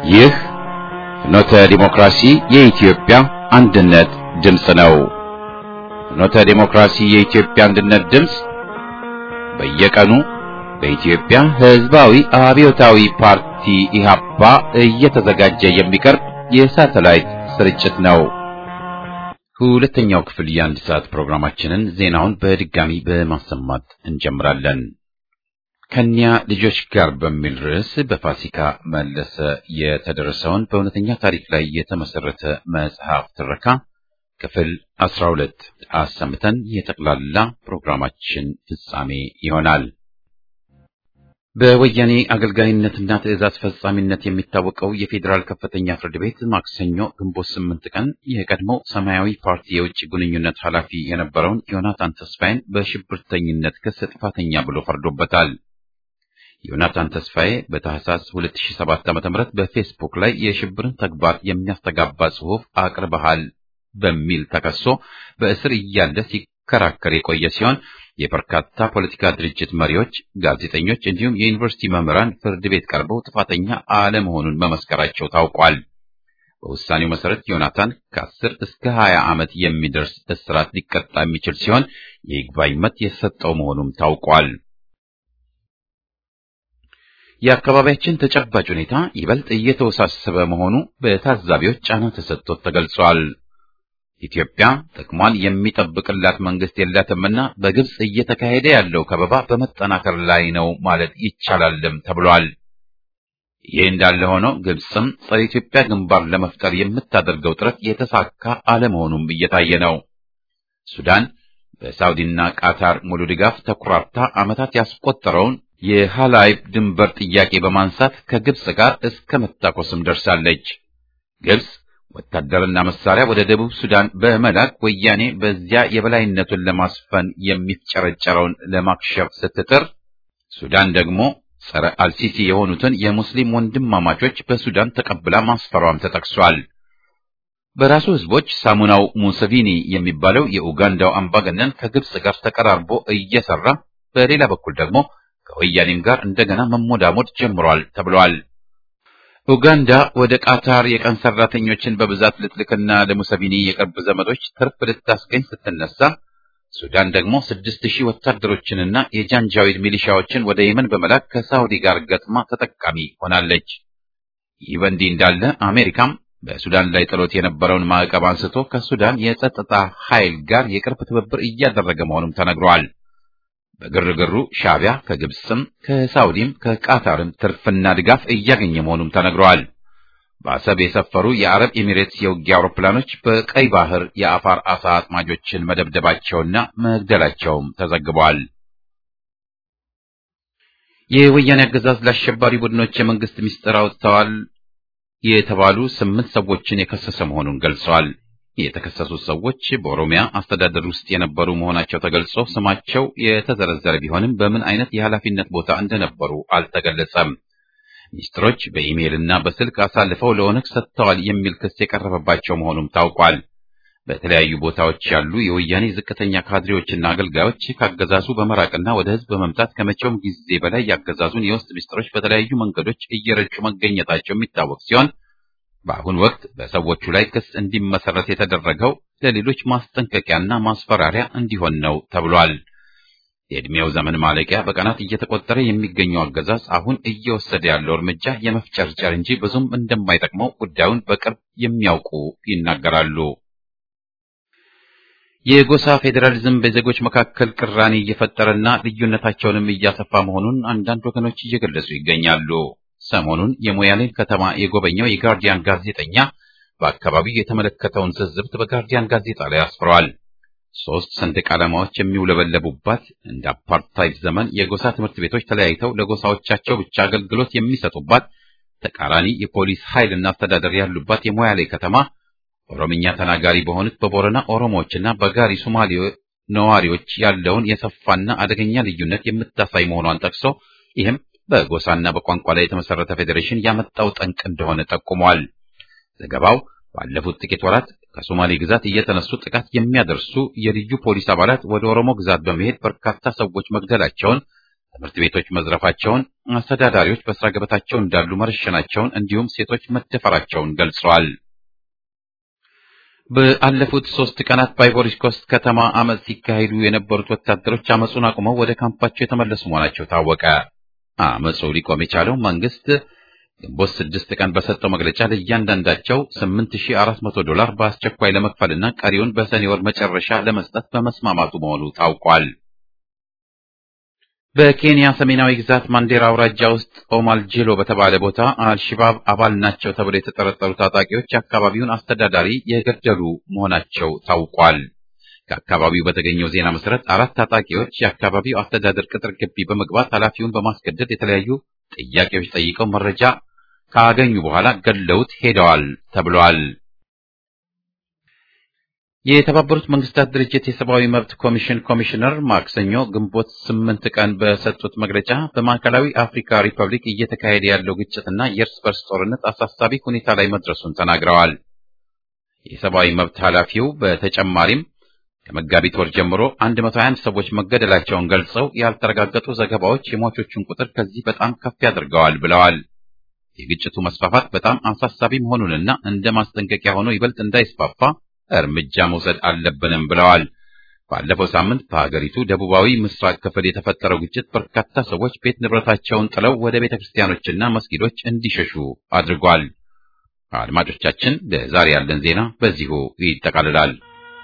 ይህ ፍኖተ ዲሞክራሲ የኢትዮጵያ አንድነት ድምፅ ነው። ፍኖተ ዲሞክራሲ የኢትዮጵያ አንድነት ድምፅ በየቀኑ በኢትዮጵያ ሕዝባዊ አብዮታዊ ፓርቲ ኢህአፓ እየተዘጋጀ የሚቀርብ የሳተላይት ስርጭት ነው። ሁለተኛው ክፍል የአንድ ሰዓት ፕሮግራማችንን ዜናውን በድጋሚ በማሰማት እንጀምራለን። ከኒያ ልጆች ጋር በሚል ርዕስ በፋሲካ መለሰ የተደረሰውን በእውነተኛ ታሪክ ላይ የተመሰረተ መጽሐፍ ትረካ ክፍል አስራ ሁለት አሰምተን የጠቅላላ ፕሮግራማችን ፍጻሜ ይሆናል። በወያኔ አገልጋይነትና ትዕዛዝ ፈጻሚነት የሚታወቀው የፌዴራል ከፍተኛ ፍርድ ቤት ማክሰኞ ግንቦት ስምንት ቀን የቀድሞው ሰማያዊ ፓርቲ የውጭ ግንኙነት ኃላፊ የነበረውን ዮናታን ተስፋዬን በሽብርተኝነት ክስ ጥፋተኛ ብሎ ፈርዶበታል። ዮናታን ተስፋዬ በታህሳስ 2007 ዓ.ም በፌስቡክ ላይ የሽብርን ተግባር የሚያስተጋባ ጽሑፍ አቅርበሃል በሚል ተከሶ በእስር እያለ ሲከራከር የቆየ ሲሆን የበርካታ ፖለቲካ ድርጅት መሪዎች፣ ጋዜጠኞች እንዲሁም የዩኒቨርሲቲ መምህራን ፍርድ ቤት ቀርበው ጥፋተኛ አለመሆኑን መመስከራቸው ታውቋል። በውሳኔው መሰረት ዮናታን ከ10 እስከ 20 ዓመት የሚደርስ እስራት ሊቀጣ የሚችል ሲሆን የይግባኝ መብት የተሰጠው መሆኑም ታውቋል። የአካባቢያችን ተጨባጭ ሁኔታ ይበልጥ እየተወሳሰበ መሆኑ በታዛቢዎች ጫና ተሰጥቶት ተገልጿል። ኢትዮጵያ ጥቅሟን የሚጠብቅላት መንግስት የላትምና በግብጽ እየተካሄደ ያለው ከበባ በመጠናከር ላይ ነው ማለት ይቻላልም ተብሏል። ይህ እንዳለ ሆኖ ግብጽም ጸረ ኢትዮጵያ ግንባር ለመፍጠር የምታደርገው ጥረት የተሳካ አለመሆኑም እየታየ ነው። ሱዳን በሳውዲና ቃታር ሙሉ ድጋፍ ተኩራርታ ዓመታት ያስቆጠረውን የሃላይብ ድንበር ጥያቄ በማንሳት ከግብጽ ጋር እስከ መታኮስም ደርሳለች። ግብጽ ወታደርና መሳሪያ ወደ ደቡብ ሱዳን በመላክ ወያኔ በዚያ የበላይነቱን ለማስፈን የሚፍጨረጨረውን ለማክሸፍ ስትጥር፣ ሱዳን ደግሞ ጸረ አልሲሲ የሆኑትን የሙስሊም ወንድማማቾች በሱዳን ተቀብላ ማስፈሯም ተጠቅሷል። በራሱ ህዝቦች ሳሙናው ሙሰቪኒ የሚባለው የኡጋንዳው አምባገነን ከግብጽ ጋር ተቀራርቦ እየሰራ በሌላ በኩል ደግሞ ከወያኔም ጋር እንደገና መሞዳሞድ ጀምሯል ተብሏል። ኡጋንዳ ወደ ቃታር የቀን ሰራተኞችን በብዛት ልትልክና ለሙሰቪኒ የቅርብ ዘመዶች ትርፍ ልታስገኝ ስትነሳ፣ ሱዳን ደግሞ ስድስት ሺህ ወታደሮችንና የጃንጃዊድ ሚሊሻዎችን ወደ የመን በመላክ ከሳውዲ ጋር ገጥማ ተጠቃሚ ሆናለች። ይህ በእንዲህ እንዳለ አሜሪካም በሱዳን ላይ ጥሎት የነበረውን ማዕቀብ አንስቶ ከሱዳን የጸጥታ ኃይል ጋር የቅርብ ትብብር እያደረገ መሆኑም ተነግሯል። በግርግሩ ሻዕቢያ ከግብፅም ከሳውዲም ከቃታርም ትርፍና ድጋፍ እያገኘ መሆኑም ተነግረዋል። በአሰብ የሰፈሩ የአረብ ኤሚሬትስ የውጊያ አውሮፕላኖች በቀይ ባህር የአፋር አሳ አጥማጆችን መደብደባቸውና መግደላቸውም ተዘግቧል። የወያኔ አገዛዝ ለአሸባሪ ቡድኖች የመንግስት ምስጢር አውጥተዋል የተባሉ ስምንት ሰዎችን የከሰሰ መሆኑን ገልጸዋል። የተከሰሱት ሰዎች በኦሮሚያ አስተዳደር ውስጥ የነበሩ መሆናቸው ተገልጾ ስማቸው የተዘረዘረ ቢሆንም በምን አይነት የኃላፊነት ቦታ እንደነበሩ አልተገለጸም። ሚኒስትሮች በኢሜይል እና በስልክ አሳልፈው ለኦነግ ሰጥተዋል የሚል ክስ የቀረበባቸው መሆኑም ታውቋል። በተለያዩ ቦታዎች ያሉ የወያኔ ዝቅተኛ ካድሬዎችና አገልጋዮች ካገዛዙ በመራቅና ወደ ሕዝብ በመምጣት ከመቼውም ጊዜ በላይ ያገዛዙን የውስጥ ሚኒስትሮች በተለያዩ መንገዶች እየረጩ መገኘታቸው የሚታወቅ ሲሆን በአሁን ወቅት በሰዎቹ ላይ ክስ እንዲመሰረት የተደረገው ለሌሎች ማስጠንቀቂያና ማስፈራሪያ እንዲሆን ነው ተብሏል። የዕድሜው ዘመን ማለቂያ በቀናት እየተቆጠረ የሚገኘው አገዛዝ አሁን እየወሰደ ያለው እርምጃ የመፍጨርጨር እንጂ ብዙም እንደማይጠቅመው ጉዳዩን በቅርብ የሚያውቁ ይናገራሉ። የጎሳ ፌዴራሊዝም በዜጎች መካከል ቅራኔ እየፈጠረና ልዩነታቸውንም እያሰፋ መሆኑን አንዳንድ ወገኖች እየገለጹ ይገኛሉ። ሰሞኑን የሞያሌን ከተማ የጎበኘው የጋርዲያን ጋዜጠኛ በአካባቢው የተመለከተውን ትዝብት በጋርዲያን ጋዜጣ ላይ አስፍረዋል። ሶስት ሰንደቅ ዓላማዎች የሚውለበለቡባት እንደ አፓርታይድ ዘመን የጎሳ ትምህርት ቤቶች ተለያይተው ለጎሳዎቻቸው ብቻ አገልግሎት የሚሰጡባት ተቃራኒ የፖሊስ ኃይልና አስተዳደር ያሉባት የሞያሌ ከተማ ኦሮምኛ ተናጋሪ በሆኑት በቦረና ኦሮሞዎችና በጋሪ ሶማሌ ነዋሪዎች ያለውን የሰፋና አደገኛ ልዩነት የምታሳይ መሆኗን ጠቅሶ ይህም በጎሳና በቋንቋ ላይ የተመሰረተ ፌዴሬሽን ያመጣው ጠንቅ እንደሆነ ጠቁሟል። ዘገባው ባለፉት ጥቂት ወራት ከሶማሌ ግዛት እየተነሱ ጥቃት የሚያደርሱ የልዩ ፖሊስ አባላት ወደ ኦሮሞ ግዛት በመሄድ በርካታ ሰዎች መግደላቸውን፣ ትምህርት ቤቶች መዝረፋቸውን፣ አስተዳዳሪዎች በስራ ገበታቸው እንዳሉ መረሸናቸውን እንዲሁም ሴቶች መደፈራቸውን ገልጸዋል። በአለፉት ሶስት ቀናት በአይቮሪ ኮስት ከተማ አመፅ ሲካሄዱ የነበሩት ወታደሮች አመፁን አቁመው ወደ ካምፓቸው የተመለሱ መሆናቸው ታወቀ። አመፁ ሊቆም የቻለው መንግስት ግንቦት ስድስት ቀን በሰጠው መግለጫ ለእያንዳንዳቸው 8400 ዶላር በአስቸኳይ ለመክፈልና ቀሪውን በሰኔ ወር መጨረሻ ለመስጠት በመስማማቱ መሆኑ ታውቋል። በኬንያ ሰሜናዊ ግዛት ማንዴራ አውራጃ ውስጥ ኦማል ጄሎ በተባለ ቦታ አልሽባብ አባል ናቸው ተብለው የተጠረጠሩ ታጣቂዎች የአካባቢውን አስተዳዳሪ የገደሉ መሆናቸው ታውቋል። ከአካባቢው በተገኘው ዜና መሰረት አራት ታጣቂዎች የአካባቢው አስተዳደር ቅጥር ግቢ በመግባት ኃላፊውን በማስገደድ የተለያዩ ጥያቄዎች ጠይቀው መረጃ ካገኙ በኋላ ገድለውት ሄደዋል ተብሏል። የተባበሩት መንግስታት ድርጅት የሰብአዊ መብት ኮሚሽን ኮሚሽነር ማክሰኞ ግንቦት ስምንት ቀን በሰጡት መግለጫ በማዕከላዊ አፍሪካ ሪፐብሊክ እየተካሄደ ያለው ግጭትና የእርስ በርስ ጦርነት አሳሳቢ ሁኔታ ላይ መድረሱን ተናግረዋል። የሰብአዊ መብት ኃላፊው በተጨማሪም ከመጋቢት ወር ጀምሮ 121 ሰዎች መገደላቸውን ገልጸው ያልተረጋገጡ ዘገባዎች የሟቾቹን ቁጥር ከዚህ በጣም ከፍ ያደርገዋል ብለዋል። የግጭቱ መስፋፋት በጣም አሳሳቢ መሆኑንና እንደ ማስጠንቀቂያ ሆኖ ይበልጥ እንዳይስፋፋ እርምጃ መውሰድ አለብንም ብለዋል። ባለፈው ሳምንት በሀገሪቱ ደቡባዊ ምስራቅ ክፍል የተፈጠረው ግጭት በርካታ ሰዎች ቤት ንብረታቸውን ጥለው ወደ ቤተ ክርስቲያኖችና መስጊዶች እንዲሸሹ አድርጓል። አድማጮቻችን፣ ለዛሬ ያለን ዜና በዚሁ ይጠቃልላል።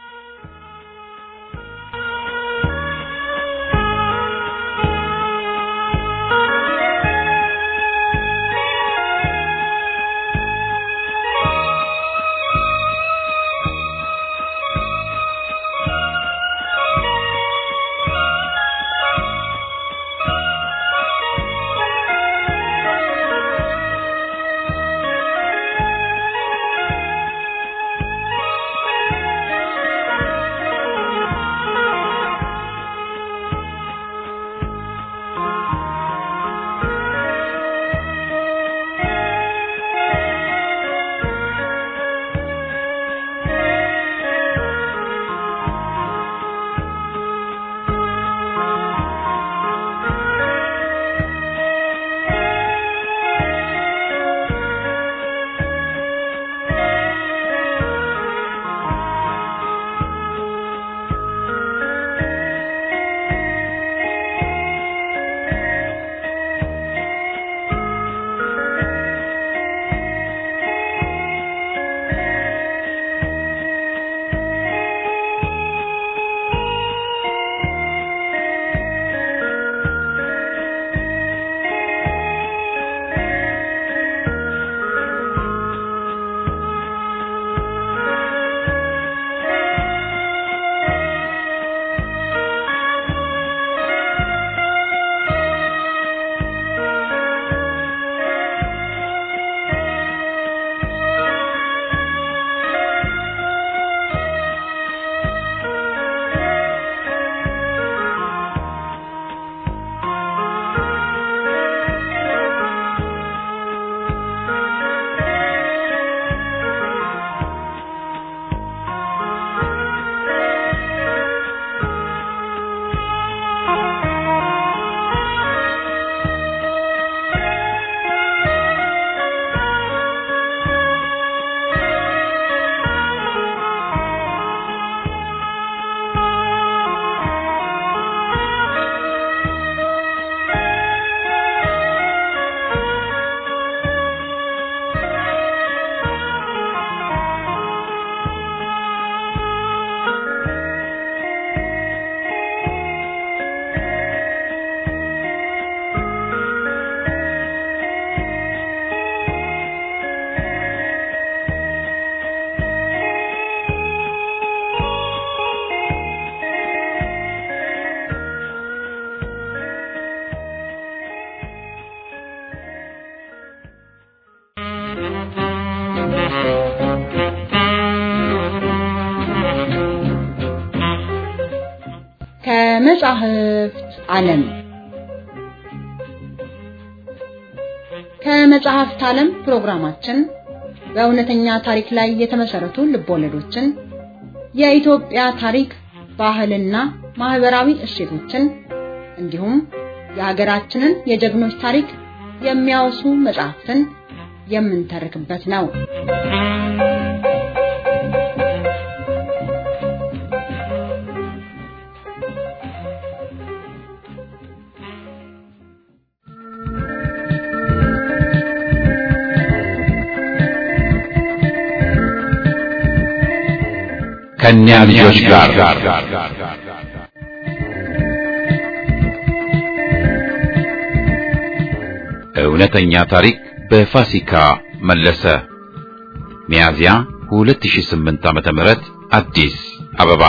ከመጻሕፍት ዓለም ከመጽሐፍት ዓለም ፕሮግራማችን በእውነተኛ ታሪክ ላይ የተመሰረቱ ልቦለዶችን፣ የኢትዮጵያ ታሪክ፣ ባህልና ማህበራዊ እሴቶችን እንዲሁም የሀገራችንን የጀግኖች ታሪክ የሚያወሱ መጽሐፍትን የምንተርክበት ነው። ከእኛ ልጆች ጋር እውነተኛ ታሪክ በፋሲካ መለሰ ሚያዝያ 2008 ዓመተ ምህረት አዲስ አበባ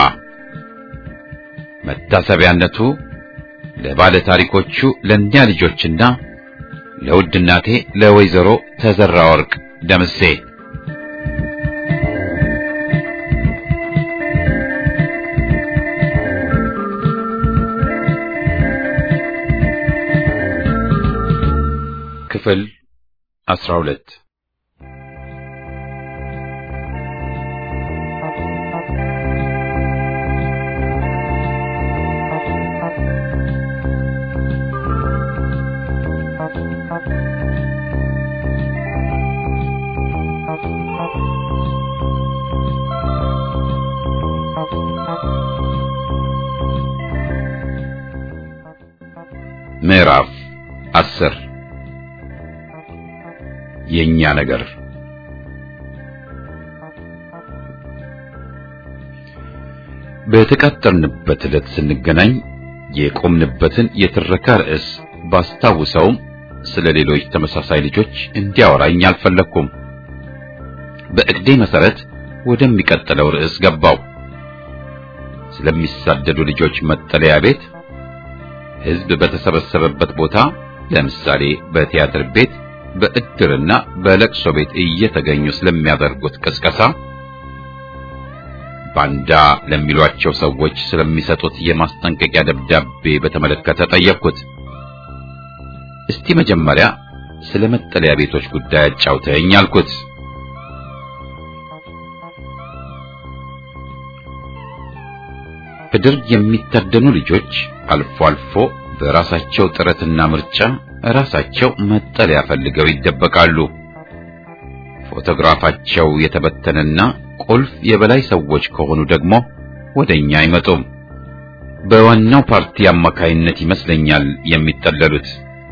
መታሰቢያነቱ ለባለ ታሪኮቹ ለእኛ ልጆችና ለውድ እናቴ ለወይዘሮ ተዘራ ወርቅ ደምሴ ክፍል 12 ምዕራፍ 10 የኛ ነገር በተቃጠርንበት ዕለት ስንገናኝ የቆምንበትን የትረካ ርዕስ ባስታውሰውም ስለ ሌሎች ተመሳሳይ ልጆች እንዲያወራኝ አልፈለግኩም። በእቅዴ መሰረት ወደሚቀጥለው ርዕስ ገባው። ስለሚሳደዱ ልጆች መጠለያ ቤት፣ ሕዝብ በተሰበሰበበት ቦታ፣ ለምሳሌ በቲያትር ቤት በእድርና በለቅሶ ቤት እየተገኙ ስለሚያደርጉት ቅስቀሳ፣ ባንዳ ለሚሏቸው ሰዎች ስለሚሰጡት የማስጠንቀቂያ ደብዳቤ በተመለከተ ጠየቅኩት። እስቲ መጀመሪያ ስለ መጠለያ ቤቶች ጉዳይ አጫውተኝ አልኩት። በደርግ የሚታደኑ ልጆች አልፎ አልፎ በራሳቸው ጥረትና ምርጫ ራሳቸው መጠለያ ፈልገው ይደበቃሉ። ፎቶግራፋቸው የተበተነና ቁልፍ የበላይ ሰዎች ከሆኑ ደግሞ ወደኛ አይመጡም። በዋናው ፓርቲ አማካይነት ይመስለኛል የሚጠለሉት።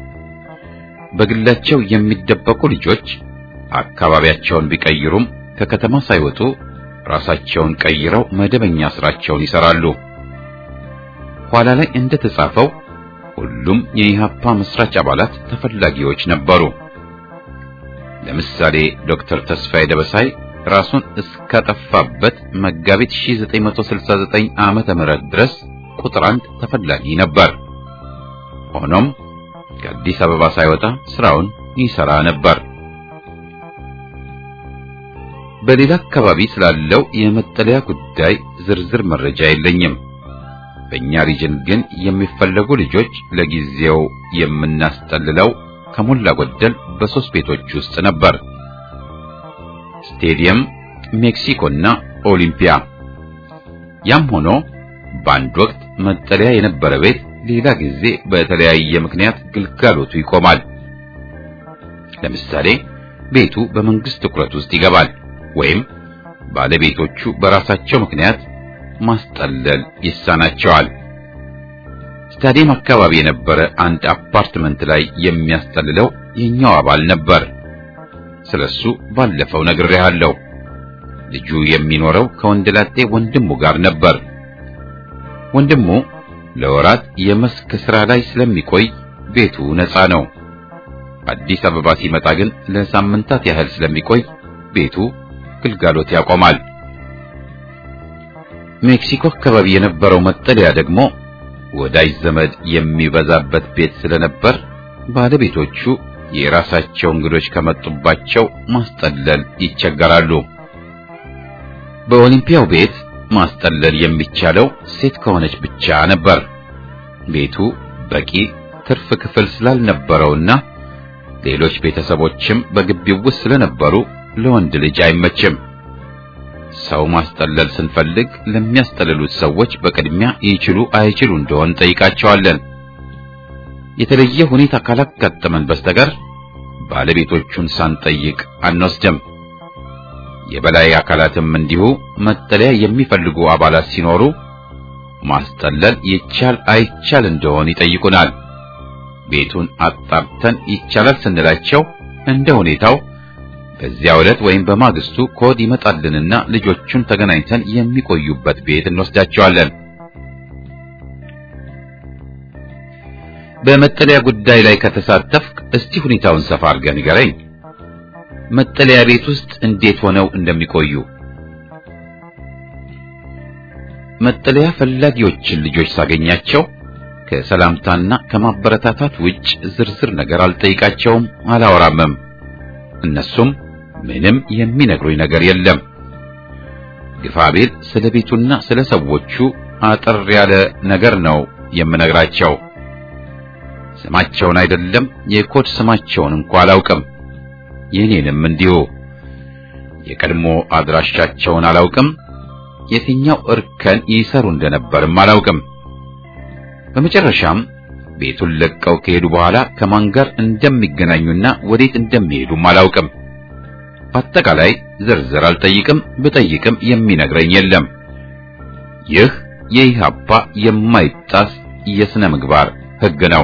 በግላቸው የሚደበቁ ልጆች አካባቢያቸውን ቢቀይሩም ከከተማ ሳይወጡ ራሳቸውን ቀይረው መደበኛ ስራቸውን ይሰራሉ። ኋላ ላይ እንደተጻፈው ሁሉም የኢሃፓ መስራች አባላት ተፈላጊዎች ነበሩ። ለምሳሌ ዶክተር ተስፋዬ ደበሳይ ራሱን እስካጠፋበት መጋቢት 1969 ዓመተ ምህረት ድረስ ቁጥር አንድ ተፈላጊ ነበር። ሆኖም ከአዲስ አበባ ሳይወጣ ስራውን ይሰራ ነበር። በሌላ አካባቢ ስላለው የመጠለያ ጉዳይ ዝርዝር መረጃ የለኝም። በእኛ ሪጅን ግን የሚፈለጉ ልጆች ለጊዜው የምናስጠልለው ከሞላ ጎደል በሶስት ቤቶች ውስጥ ነበር። ስቴዲየም፣ ሜክሲኮና ኦሊምፒያ። ያም ሆኖ በአንድ ወቅት መጠለያ የነበረ ቤት ሌላ ጊዜ በተለያየ ምክንያት ግልጋሎቱ ይቆማል። ለምሳሌ ቤቱ በመንግስት ትኩረት ውስጥ ይገባል ወይም ባለቤቶቹ በራሳቸው ምክንያት ማስጠለል ይሳናቸዋል። ስታዲየም አካባቢ የነበረ አንድ አፓርትመንት ላይ የሚያስጠልለው የኛው አባል ነበር። ስለሱ ባለፈው ነግሬሃለሁ። ልጁ የሚኖረው ከወንደላጤ ወንድሙ ጋር ነበር። ወንድሙ ለወራት የመስክ ስራ ላይ ስለሚቆይ ቤቱ ነፃ ነው። አዲስ አበባ ሲመጣ ግን ለሳምንታት ያህል ስለሚቆይ ቤቱ ግልጋሎት ያቆማል። ሜክሲኮ አካባቢ የነበረው መጠለያ ደግሞ ወዳጅ ዘመድ የሚበዛበት ቤት ስለነበር ባለቤቶቹ የራሳቸው እንግዶች ከመጡባቸው ማስጠለል ይቸገራሉ። በኦሊምፒያው ቤት ማስጠለል የሚቻለው ሴት ከሆነች ብቻ ነበር። ቤቱ በቂ ትርፍ ክፍል ስላልነበረውና ሌሎች ቤተሰቦችም በግቢው ውስጥ ስለነበሩ ለወንድ ልጅ አይመችም። ሰው ማስጠለል ስንፈልግ ለሚያስጠልሉት ሰዎች በቅድሚያ ይችሉ አይችሉ እንደሆን ጠይቃቸዋለን። የተለየ ሁኔታ ካላጋጠመን በስተቀር ባለቤቶቹን ሳንጠይቅ አንወስድም። የበላይ አካላትም እንዲሁ መጠለያ የሚፈልጉ አባላት ሲኖሩ ማስጠለል ይቻል አይቻል እንደሆን ይጠይቁናል። ቤቱን አጣርተን ይቻላል ስንላቸው እንደ ሁኔታው በዚያ ዕለት ወይም በማግስቱ ኮድ ይመጣልንና ልጆቹን ተገናኝተን የሚቆዩበት ቤት እንወስዳቸዋለን። በመጠለያ ጉዳይ ላይ ከተሳተፍክ እስቲ ሁኔታውን ሰፋ አድርገህ ንገረኝ። መጠለያ ቤት ውስጥ እንዴት ሆነው እንደሚቆዩ መጠለያ ፈላጊዎችን ልጆች ሳገኛቸው ከሰላምታና ከማበረታታት ውጭ ዝርዝር ነገር አልጠይቃቸውም፣ አላወራምም። እነሱም ምንም የሚነግሩኝ ነገር የለም። ግፋቤል ስለ ቤቱና ስለ ሰዎቹ አጠር ያለ ነገር ነው የምነግራቸው። ስማቸውን አይደለም የኮድ ስማቸውን እንኳ አላውቅም። የኔንም እንዲሁ የቀድሞ አድራሻቸውን አላውቅም። የትኛው እርከን ይሰሩ እንደነበርም አላውቅም። በመጨረሻም ቤቱን ለቀው ከሄዱ በኋላ ከማን ጋር እንደሚገናኙና ወዴት እንደሚሄዱም አላውቅም። በአጠቃላይ ዝርዝር አልጠይቅም፣ ብጠይቅም የሚነግረኝ የለም። ይህ የኢህአፓ የማይጣስ የሥነ ምግባር ሕግ ነው።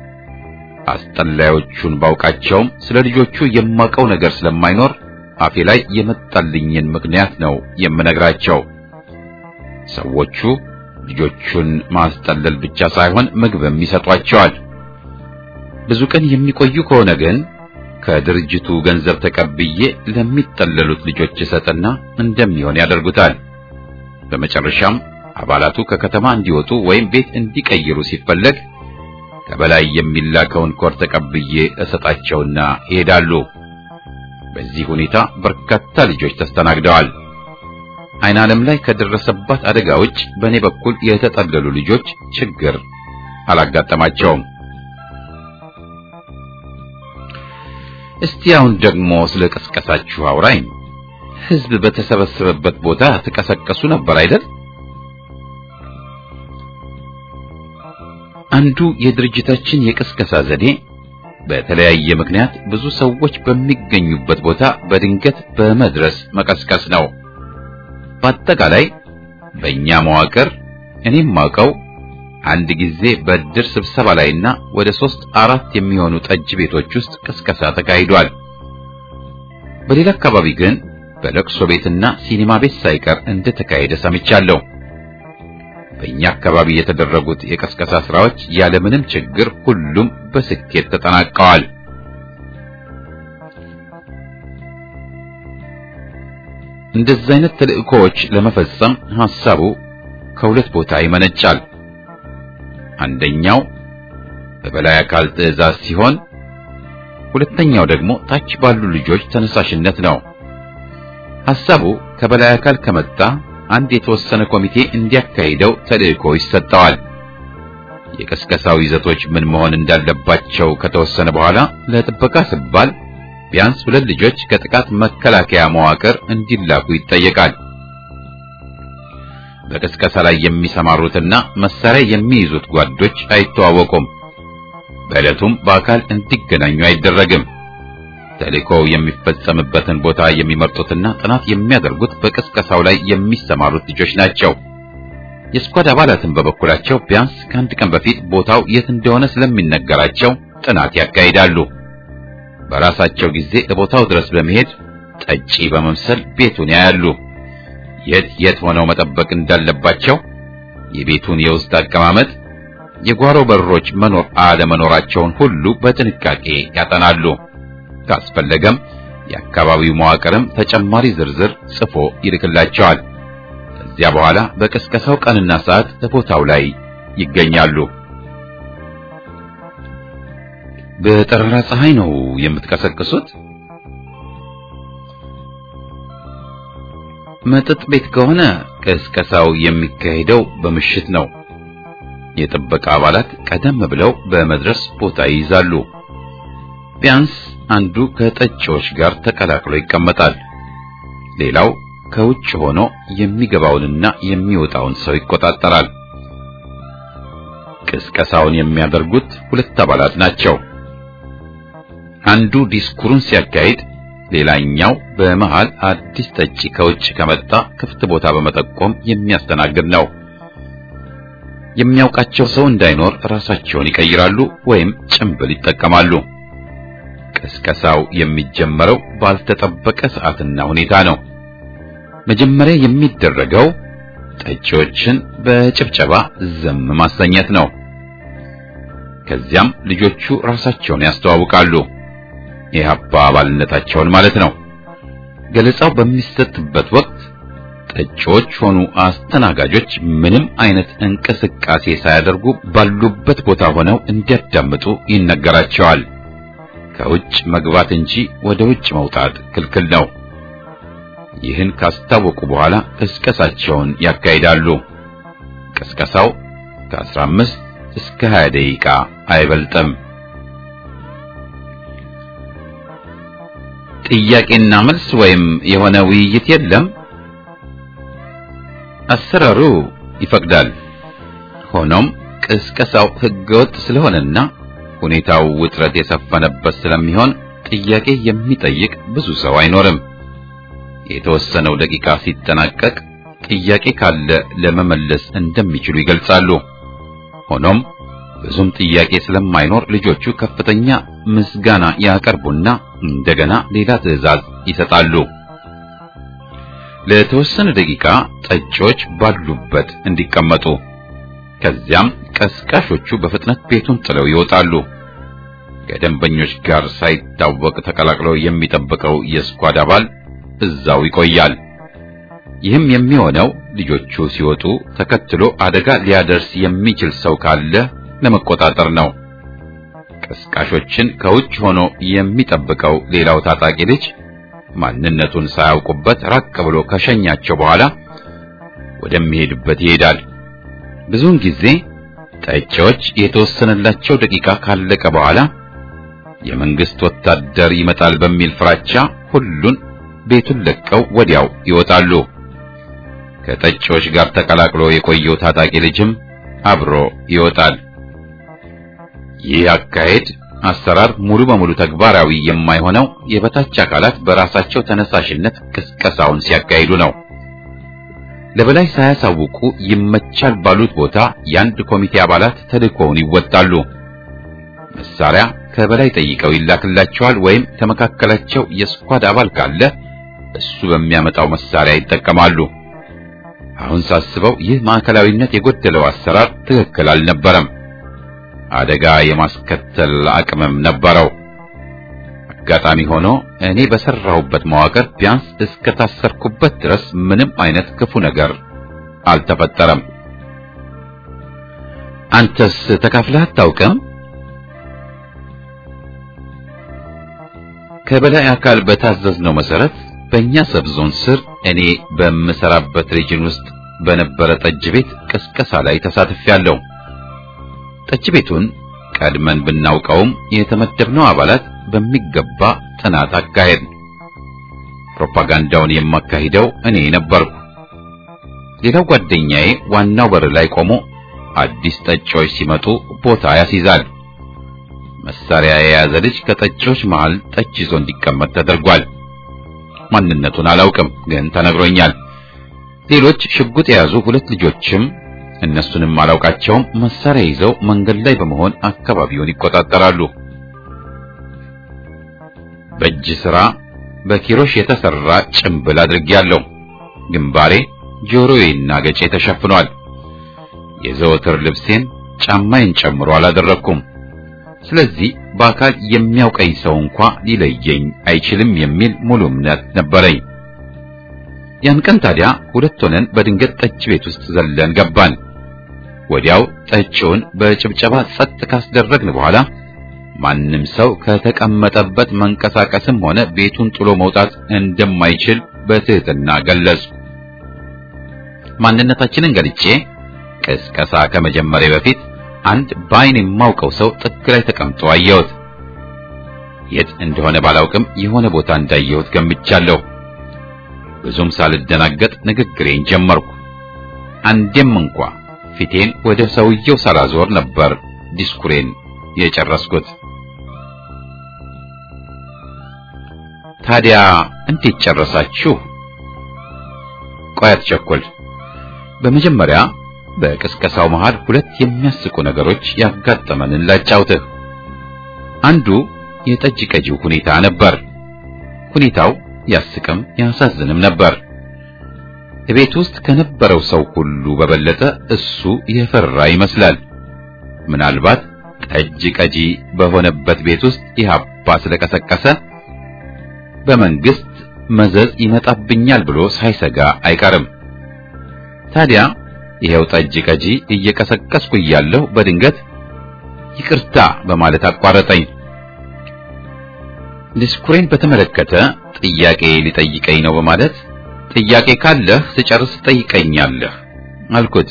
አስጠላዮቹን ባውቃቸውም ስለ ልጆቹ የማውቀው ነገር ስለማይኖር አፌ ላይ የመጣልኝን ምክንያት ነው የምነግራቸው። ሰዎቹ ልጆቹን ማስጠለል ብቻ ሳይሆን ምግብም ይሰጧቸዋል። ብዙ ቀን የሚቆዩ ከሆነ ግን ከድርጅቱ ገንዘብ ተቀብዬ ለሚጠለሉት ልጆች እሰጥና እንደሚሆን ያደርጉታል። በመጨረሻም አባላቱ ከከተማ እንዲወጡ ወይም ቤት እንዲቀይሩ ሲፈለግ ከበላይ የሚላከውን ኮድ ተቀብዬ እሰጣቸውና ይሄዳሉ። በዚህ ሁኔታ በርካታ ልጆች ተስተናግደዋል። አይን ዓለም ላይ ከደረሰባት አደጋ ውጭ በእኔ በኩል የተጠለሉ ልጆች ችግር አላጋጠማቸውም። እስቲ አሁን ደግሞ ስለ ቀስቀሳችሁ አውራኝ። ሕዝብ በተሰበሰበበት ቦታ ተቀሰቀሱ ነበር አይደል? አንዱ የድርጅታችን የቅስቀሳ ዘዴ በተለያየ ምክንያት ብዙ ሰዎች በሚገኙበት ቦታ በድንገት በመድረስ መቀስቀስ ነው። በአጠቃላይ በእኛ መዋቅር እኔም ማውቀው አንድ ጊዜ በእድር ስብሰባ ላይና ወደ ሶስት አራት የሚሆኑ ጠጅ ቤቶች ውስጥ ቅስቀሳ ተካሂዷል። በሌላ አካባቢ ግን በለቅሶ ቤትና ሲኒማ ቤት ሳይቀር እንደተካሄደ ሰምቻለሁ። በእኛ አካባቢ የተደረጉት የቀስቀሳ ስራዎች ያለምንም ችግር ሁሉም በስኬት ተጠናቀዋል። እንደዚህ አይነት ተልእኮዎች ለመፈጸም ሐሳቡ ከሁለት ቦታ ይመነጫል። አንደኛው በበላይ አካል ትዕዛዝ ሲሆን፣ ሁለተኛው ደግሞ ታች ባሉ ልጆች ተነሳሽነት ነው። ሐሳቡ ከበላይ አካል ከመጣ አንድ የተወሰነ ኮሚቴ እንዲያካሂደው ተልእኮ ይሰጠዋል። የቀስቀሳው ይዘቶች ምን መሆን እንዳለባቸው ከተወሰነ በኋላ ለጥበቃ ሲባል ቢያንስ ሁለት ልጆች ከጥቃት መከላከያ መዋቅር እንዲላኩ ይጠየቃል። በቅስቀሳ ላይ የሚሰማሩትና መሳሪያ የሚይዙት ጓዶች አይተዋወቁም። በዕለቱም በአካል እንዲገናኙ አይደረግም። ተልእኮው የሚፈጸምበትን ቦታ የሚመርጡትና ጥናት የሚያደርጉት በቅስቀሳው ላይ የሚሰማሩት ልጆች ናቸው። የስኳድ አባላትን በበኩላቸው ቢያንስ ከአንድ ቀን በፊት ቦታው የት እንደሆነ ስለሚነገራቸው ጥናት ያካሂዳሉ። በራሳቸው ጊዜ ለቦታው ድረስ በመሄድ ጠጪ በመምሰል ቤቱን ያያሉ። የት የት ሆነው መጠበቅ እንዳለባቸው፣ የቤቱን የውስጥ አቀማመጥ፣ የጓሮ በሮች መኖር አለመኖራቸውን ሁሉ በጥንቃቄ ያጠናሉ። ካስፈለገም የአካባቢው መዋቅርም ተጨማሪ ዝርዝር ጽፎ ይልክላቸዋል። ከዚያ በኋላ በቅስቀሳው ቀንና ሰዓት በቦታው ላይ ይገኛሉ። በጠራራ ፀሐይ ነው የምትቀሰቅሱት? መጠጥ ቤት ከሆነ ቅስቀሳው የሚካሄደው በምሽት ነው። የጥበቃ አባላት ቀደም ብለው በመድረስ ቦታ ይይዛሉ። ቢያንስ አንዱ ከጠጪዎች ጋር ተቀላቅሎ ይቀመጣል። ሌላው ከውጭ ሆኖ የሚገባውንና የሚወጣውን ሰው ይቆጣጠራል። ቅስቀሳውን የሚያደርጉት ሁለት አባላት ናቸው። አንዱ ዲስኩሩን ሲያካሂድ፣ ሌላኛው በመሃል አዲስ ጠጪ ከውጭ ከመጣ ክፍት ቦታ በመጠቆም የሚያስተናግድ ነው። የሚያውቃቸው ሰው እንዳይኖር ራሳቸውን ይቀይራሉ ወይም ጭንብል ይጠቀማሉ። ቅስቀሳው የሚጀመረው ባልተጠበቀ ሰዓትና ሁኔታ ነው። መጀመሪያ የሚደረገው ጠጪዎችን በጭብጨባ ዝም ማሰኘት ነው። ከዚያም ልጆቹ ራሳቸውን ያስተዋውቃሉ፣ የኢህአፓ አባልነታቸውን ማለት ነው። ገለጻው በሚሰጥበት ወቅት ጠጪዎች ሆኑ አስተናጋጆች ምንም አይነት እንቅስቃሴ ሳያደርጉ ባሉበት ቦታ ሆነው እንዲያዳምጡ ይነገራቸዋል። ከውጭ መግባት እንጂ ወደ ውጭ መውጣት ክልክል ነው። ይህን ካስታወቁ በኋላ ቅስቀሳቸውን ያካሂዳሉ። ቅስቀሳው ከ15 እስከ 20 ደቂቃ አይበልጥም። ጥያቄና መልስ ወይም የሆነ ውይይት የለም። አሰራሩ ይፈቅዳል። ሆኖም ቅስቀሳው ሕገወጥ ስለሆነና ሁኔታው ውጥረት የሰፈነበት ስለሚሆን ጥያቄ የሚጠይቅ ብዙ ሰው አይኖርም። የተወሰነው ደቂቃ ሲጠናቀቅ ጥያቄ ካለ ለመመለስ እንደሚችሉ ይገልጻሉ። ሆኖም ብዙም ጥያቄ ስለማይኖር ልጆቹ ከፍተኛ ምስጋና ያቀርቡና እንደገና ሌላ ትዕዛዝ ይሰጣሉ። ለተወሰነ ደቂቃ ጠጪዎች ባሉበት እንዲቀመጡ፣ ከዚያም ቀስቃሾቹ በፍጥነት ቤቱን ጥለው ይወጣሉ። ከደንበኞች ጋር ሳይታወቅ ተቀላቅለው የሚጠብቀው የስኳድ አባል እዛው ይቆያል። ይህም የሚሆነው ልጆቹ ሲወጡ ተከትሎ አደጋ ሊያደርስ የሚችል ሰው ካለ ለመቆጣጠር ነው። ቀስቃሾችን ከውጭ ሆኖ የሚጠብቀው ሌላው ታጣቂ ልጅ ማንነቱን ሳያውቁበት ራቅ ብሎ ከሸኛቸው በኋላ ወደሚሄድበት ይሄዳል። ብዙውን ጊዜ ጠጪዎች የተወሰነላቸው ደቂቃ ካለቀ በኋላ የመንግስት ወታደር ይመጣል በሚል ፍራቻ ሁሉን ቤቱን ለቀው ወዲያው ይወጣሉ። ከጠጪዎች ጋር ተቀላቅሎ የቆየው ታጣቂ ልጅም አብሮ ይወጣል። ይህ አካሄድ አሰራር ሙሉ በሙሉ ተግባራዊ የማይሆነው የበታች አካላት በራሳቸው ተነሳሽነት ቅስቀሳውን ሲያካሂዱ ነው። ለበላይ ሳያሳውቁ ይመቻል ባሉት ቦታ የአንድ ኮሚቴ አባላት ተልእኮውን ይወጣሉ። መሳሪያ ከበላይ ጠይቀው ይላክላቸዋል ወይም ከመካከላቸው የስኳድ አባል ካለ እሱ በሚያመጣው መሳሪያ ይጠቀማሉ። አሁን ሳስበው ይህ ማዕከላዊነት የጎደለው አሰራር ትክክል አልነበረም። አደጋ የማስከተል አቅምም ነበረው። አጋጣሚ ሆኖ እኔ በሰራሁበት መዋቅር ቢያንስ እስከ ታሰርኩበት ድረስ ምንም አይነት ክፉ ነገር አልተፈጠረም። አንተስ ተካፍለህ አታውቅም? ከበላይ አካል በታዘዝነው መሰረት በእኛ ሰብ ዞን ስር እኔ በምሰራበት ሪጅን ውስጥ በነበረ ጠጅ ቤት ቅስቀሳ ላይ ተሳትፌያለሁ። ጠጅ ቤቱን ቀድመን ብናውቀውም የተመደብነው አባላት በሚገባ ጥናት አካሄድ። ፕሮፓጋንዳውን የማካሂደው እኔ ነበርኩ። ሌላው ጓደኛዬ ዋናው በር ላይ ቆሞ አዲስ ጠጪዎች ሲመጡ ቦታ ያስይዛል። መሳሪያ የያዘ ልጅ ከጠጪዎች መሃል ጠጅ ይዞ እንዲቀመጥ ተደርጓል። ማንነቱን አላውቅም፣ ግን ተነግሮኛል። ሌሎች ሽጉጥ የያዙ ሁለት ልጆችም እነሱንም አላውቃቸውም፣ መሳሪያ ይዘው መንገድ ላይ በመሆን አካባቢውን ይቆጣጠራሉ። በእጅ ሥራ በኪሮሽ የተሰራ ጭምብል አድርጌያለሁ። ግንባሬ፣ ጆሮዬና ገጬ ተሸፍኗል። የዘወትር ልብሴን ጫማዬን ጨምሮ አላደረኩም። ስለዚህ በአካል የሚያውቀኝ ሰው እንኳ ሊለየኝ አይችልም የሚል ሙሉ እምነት ነበረኝ። ያን ቀን ታዲያ ሁለት ሆነን በድንገት ጠጅ ቤት ውስጥ ዘለን ገባን። ወዲያው ጠጪውን በጭብጨባ ጸጥ ካስደረግን በኋላ ማንም ሰው ከተቀመጠበት መንቀሳቀስም ሆነ ቤቱን ጥሎ መውጣት እንደማይችል በትህትና ገለጽኩ። ማንነታችንን ገልጬ ቅስቀሳ ከመጀመሪያ በፊት አንድ በዓይን የማውቀው ሰው ጥግ ላይ ተቀምጦ አየሁት። የት እንደሆነ ባላውቅም የሆነ ቦታ እንዳየሁት ገምቻለሁ። ብዙም ሳልደናገጥ ንግግሬን ጀመርኩ። አንዴም እንኳ ፊቴን ወደ ሰውየው ሳላዞር ነበር ዲስኩሬን የጨረስኩት። ታዲያ እንዴት ጨረሳችሁ? ቆይ አትቸኩል። በመጀመሪያ በቅስቀሳው መሃል ሁለት የሚያስቁ ነገሮች ያጋጠመንን ላጫውትህ። አንዱ የጠጅ ቀጂው ሁኔታ ነበር። ሁኔታው ያስቅም ያሳዝንም ነበር። ቤት ውስጥ ከነበረው ሰው ሁሉ በበለጠ እሱ የፈራ ይመስላል። ምናልባት ጠጅ ቀጂ በሆነበት ቤት ውስጥ ኢህአፓ ስለቀሰቀሰ በመንግስት መዘዝ ይመጣብኛል ብሎ ሳይሰጋ አይቀርም። ታዲያ ይሄው ጠጅ ቀጂ እየቀሰቀስኩ እያለሁ በድንገት ይቅርታ በማለት አቋረጠኝ። ዲስኩሬን በተመለከተ ጥያቄ ሊጠይቀኝ ነው በማለት ጥያቄ ካለህ ስጨርስ ጠይቀኛለህ አልኩት።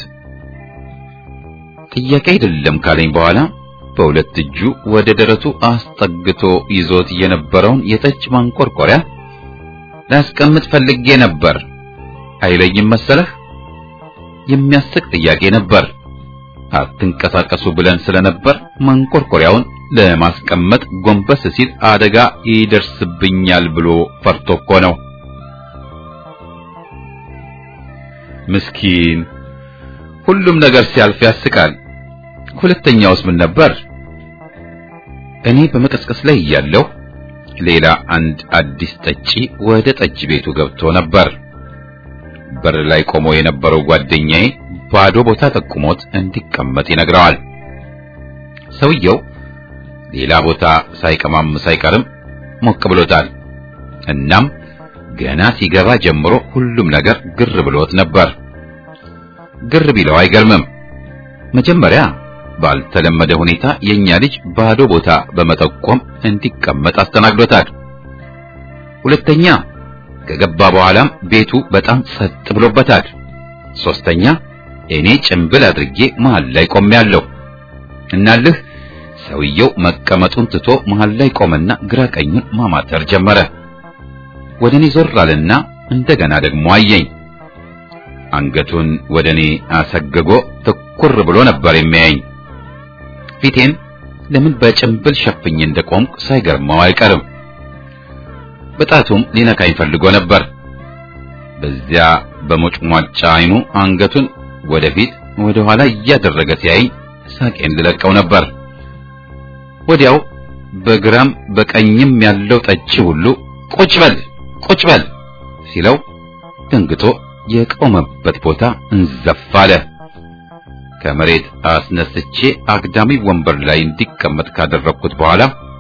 ጥያቄ አይደለም ካለኝ በኋላ በሁለት እጁ ወደ ደረቱ አስጠግቶ ይዞት የነበረውን የጠጅ ማንቆርቆሪያ ላስቀምጥ ፈልጌ ነበር አይለኝም መሰለህ? የሚያስቅ ጥያቄ ነበር። አትንቀሳቀሱ ብለን ስለነበር ማንቆርቆሪያውን ለማስቀመጥ ጎንበስ ሲል አደጋ ይደርስብኛል ብሎ ፈርቶ እኮ ነው። ምስኪን፣ ሁሉም ነገር ሲያልፍ ያስቃል። ሁለተኛውስ ምን ነበር? እኔ በመቀስቀስ ላይ እያለሁ ሌላ አንድ አዲስ ጠጪ ወደ ጠጅ ቤቱ ገብቶ ነበር። በር ላይ ቆሞ የነበረው ጓደኛዬ ባዶ ቦታ ጠቁሞት እንዲቀመጥ ይነግረዋል። ሰውየው ሌላ ቦታ ሳይቀማም ሳይቀርም ሞቅ ብሎታል። እናም ገና ሲገባ ጀምሮ ሁሉም ነገር ግር ብሎት ነበር። ግር ቢለው አይገርምም። መጀመሪያ ባልተለመደ ሁኔታ የኛ ልጅ ባዶ ቦታ በመጠቆም እንዲቀመጥ አስተናግዶታል። ሁለተኛ ከገባ በኋላም ቤቱ በጣም ጸጥ ብሎበታል። ሶስተኛ እኔ ጭንብል አድርጌ መሃል ላይ ቆሜያለሁ። እናልህ ሰውየው መቀመጡን ትቶ መሃል ላይ ቆመና ግራ ቀኙን ማማተር ጀመረ። ወደ እኔ ዞር አለና እንደገና ደግሞ አየኝ። አንገቱን ወደ እኔ አሰግጎ ትኩር ብሎ ነበር የሚያየኝ። ፊቴን ለምን በጭንብል ሸፍኜ እንደቆምኩ ሳይገርመው አይቀርም። በጣቱም ሊነካኝ ፈልጎ ነበር። በዚያ በሞጭሟጫ አይኑ አንገቱን ወደፊት ወደ ኋላ እያደረገ ሲያየኝ ሳቄን ልለቀው ነበር። ወዲያው በግራም በቀኝም ያለው ጠጪ ሁሉ ቁጭ በል ቁጭ በል ሲለው ደንግጦ የቆመበት ቦታ እንዘፍ አለ። ከመሬት አስነስቼ አግዳሚ ወንበር ላይ እንዲቀመጥ ካደረግኩት በኋላ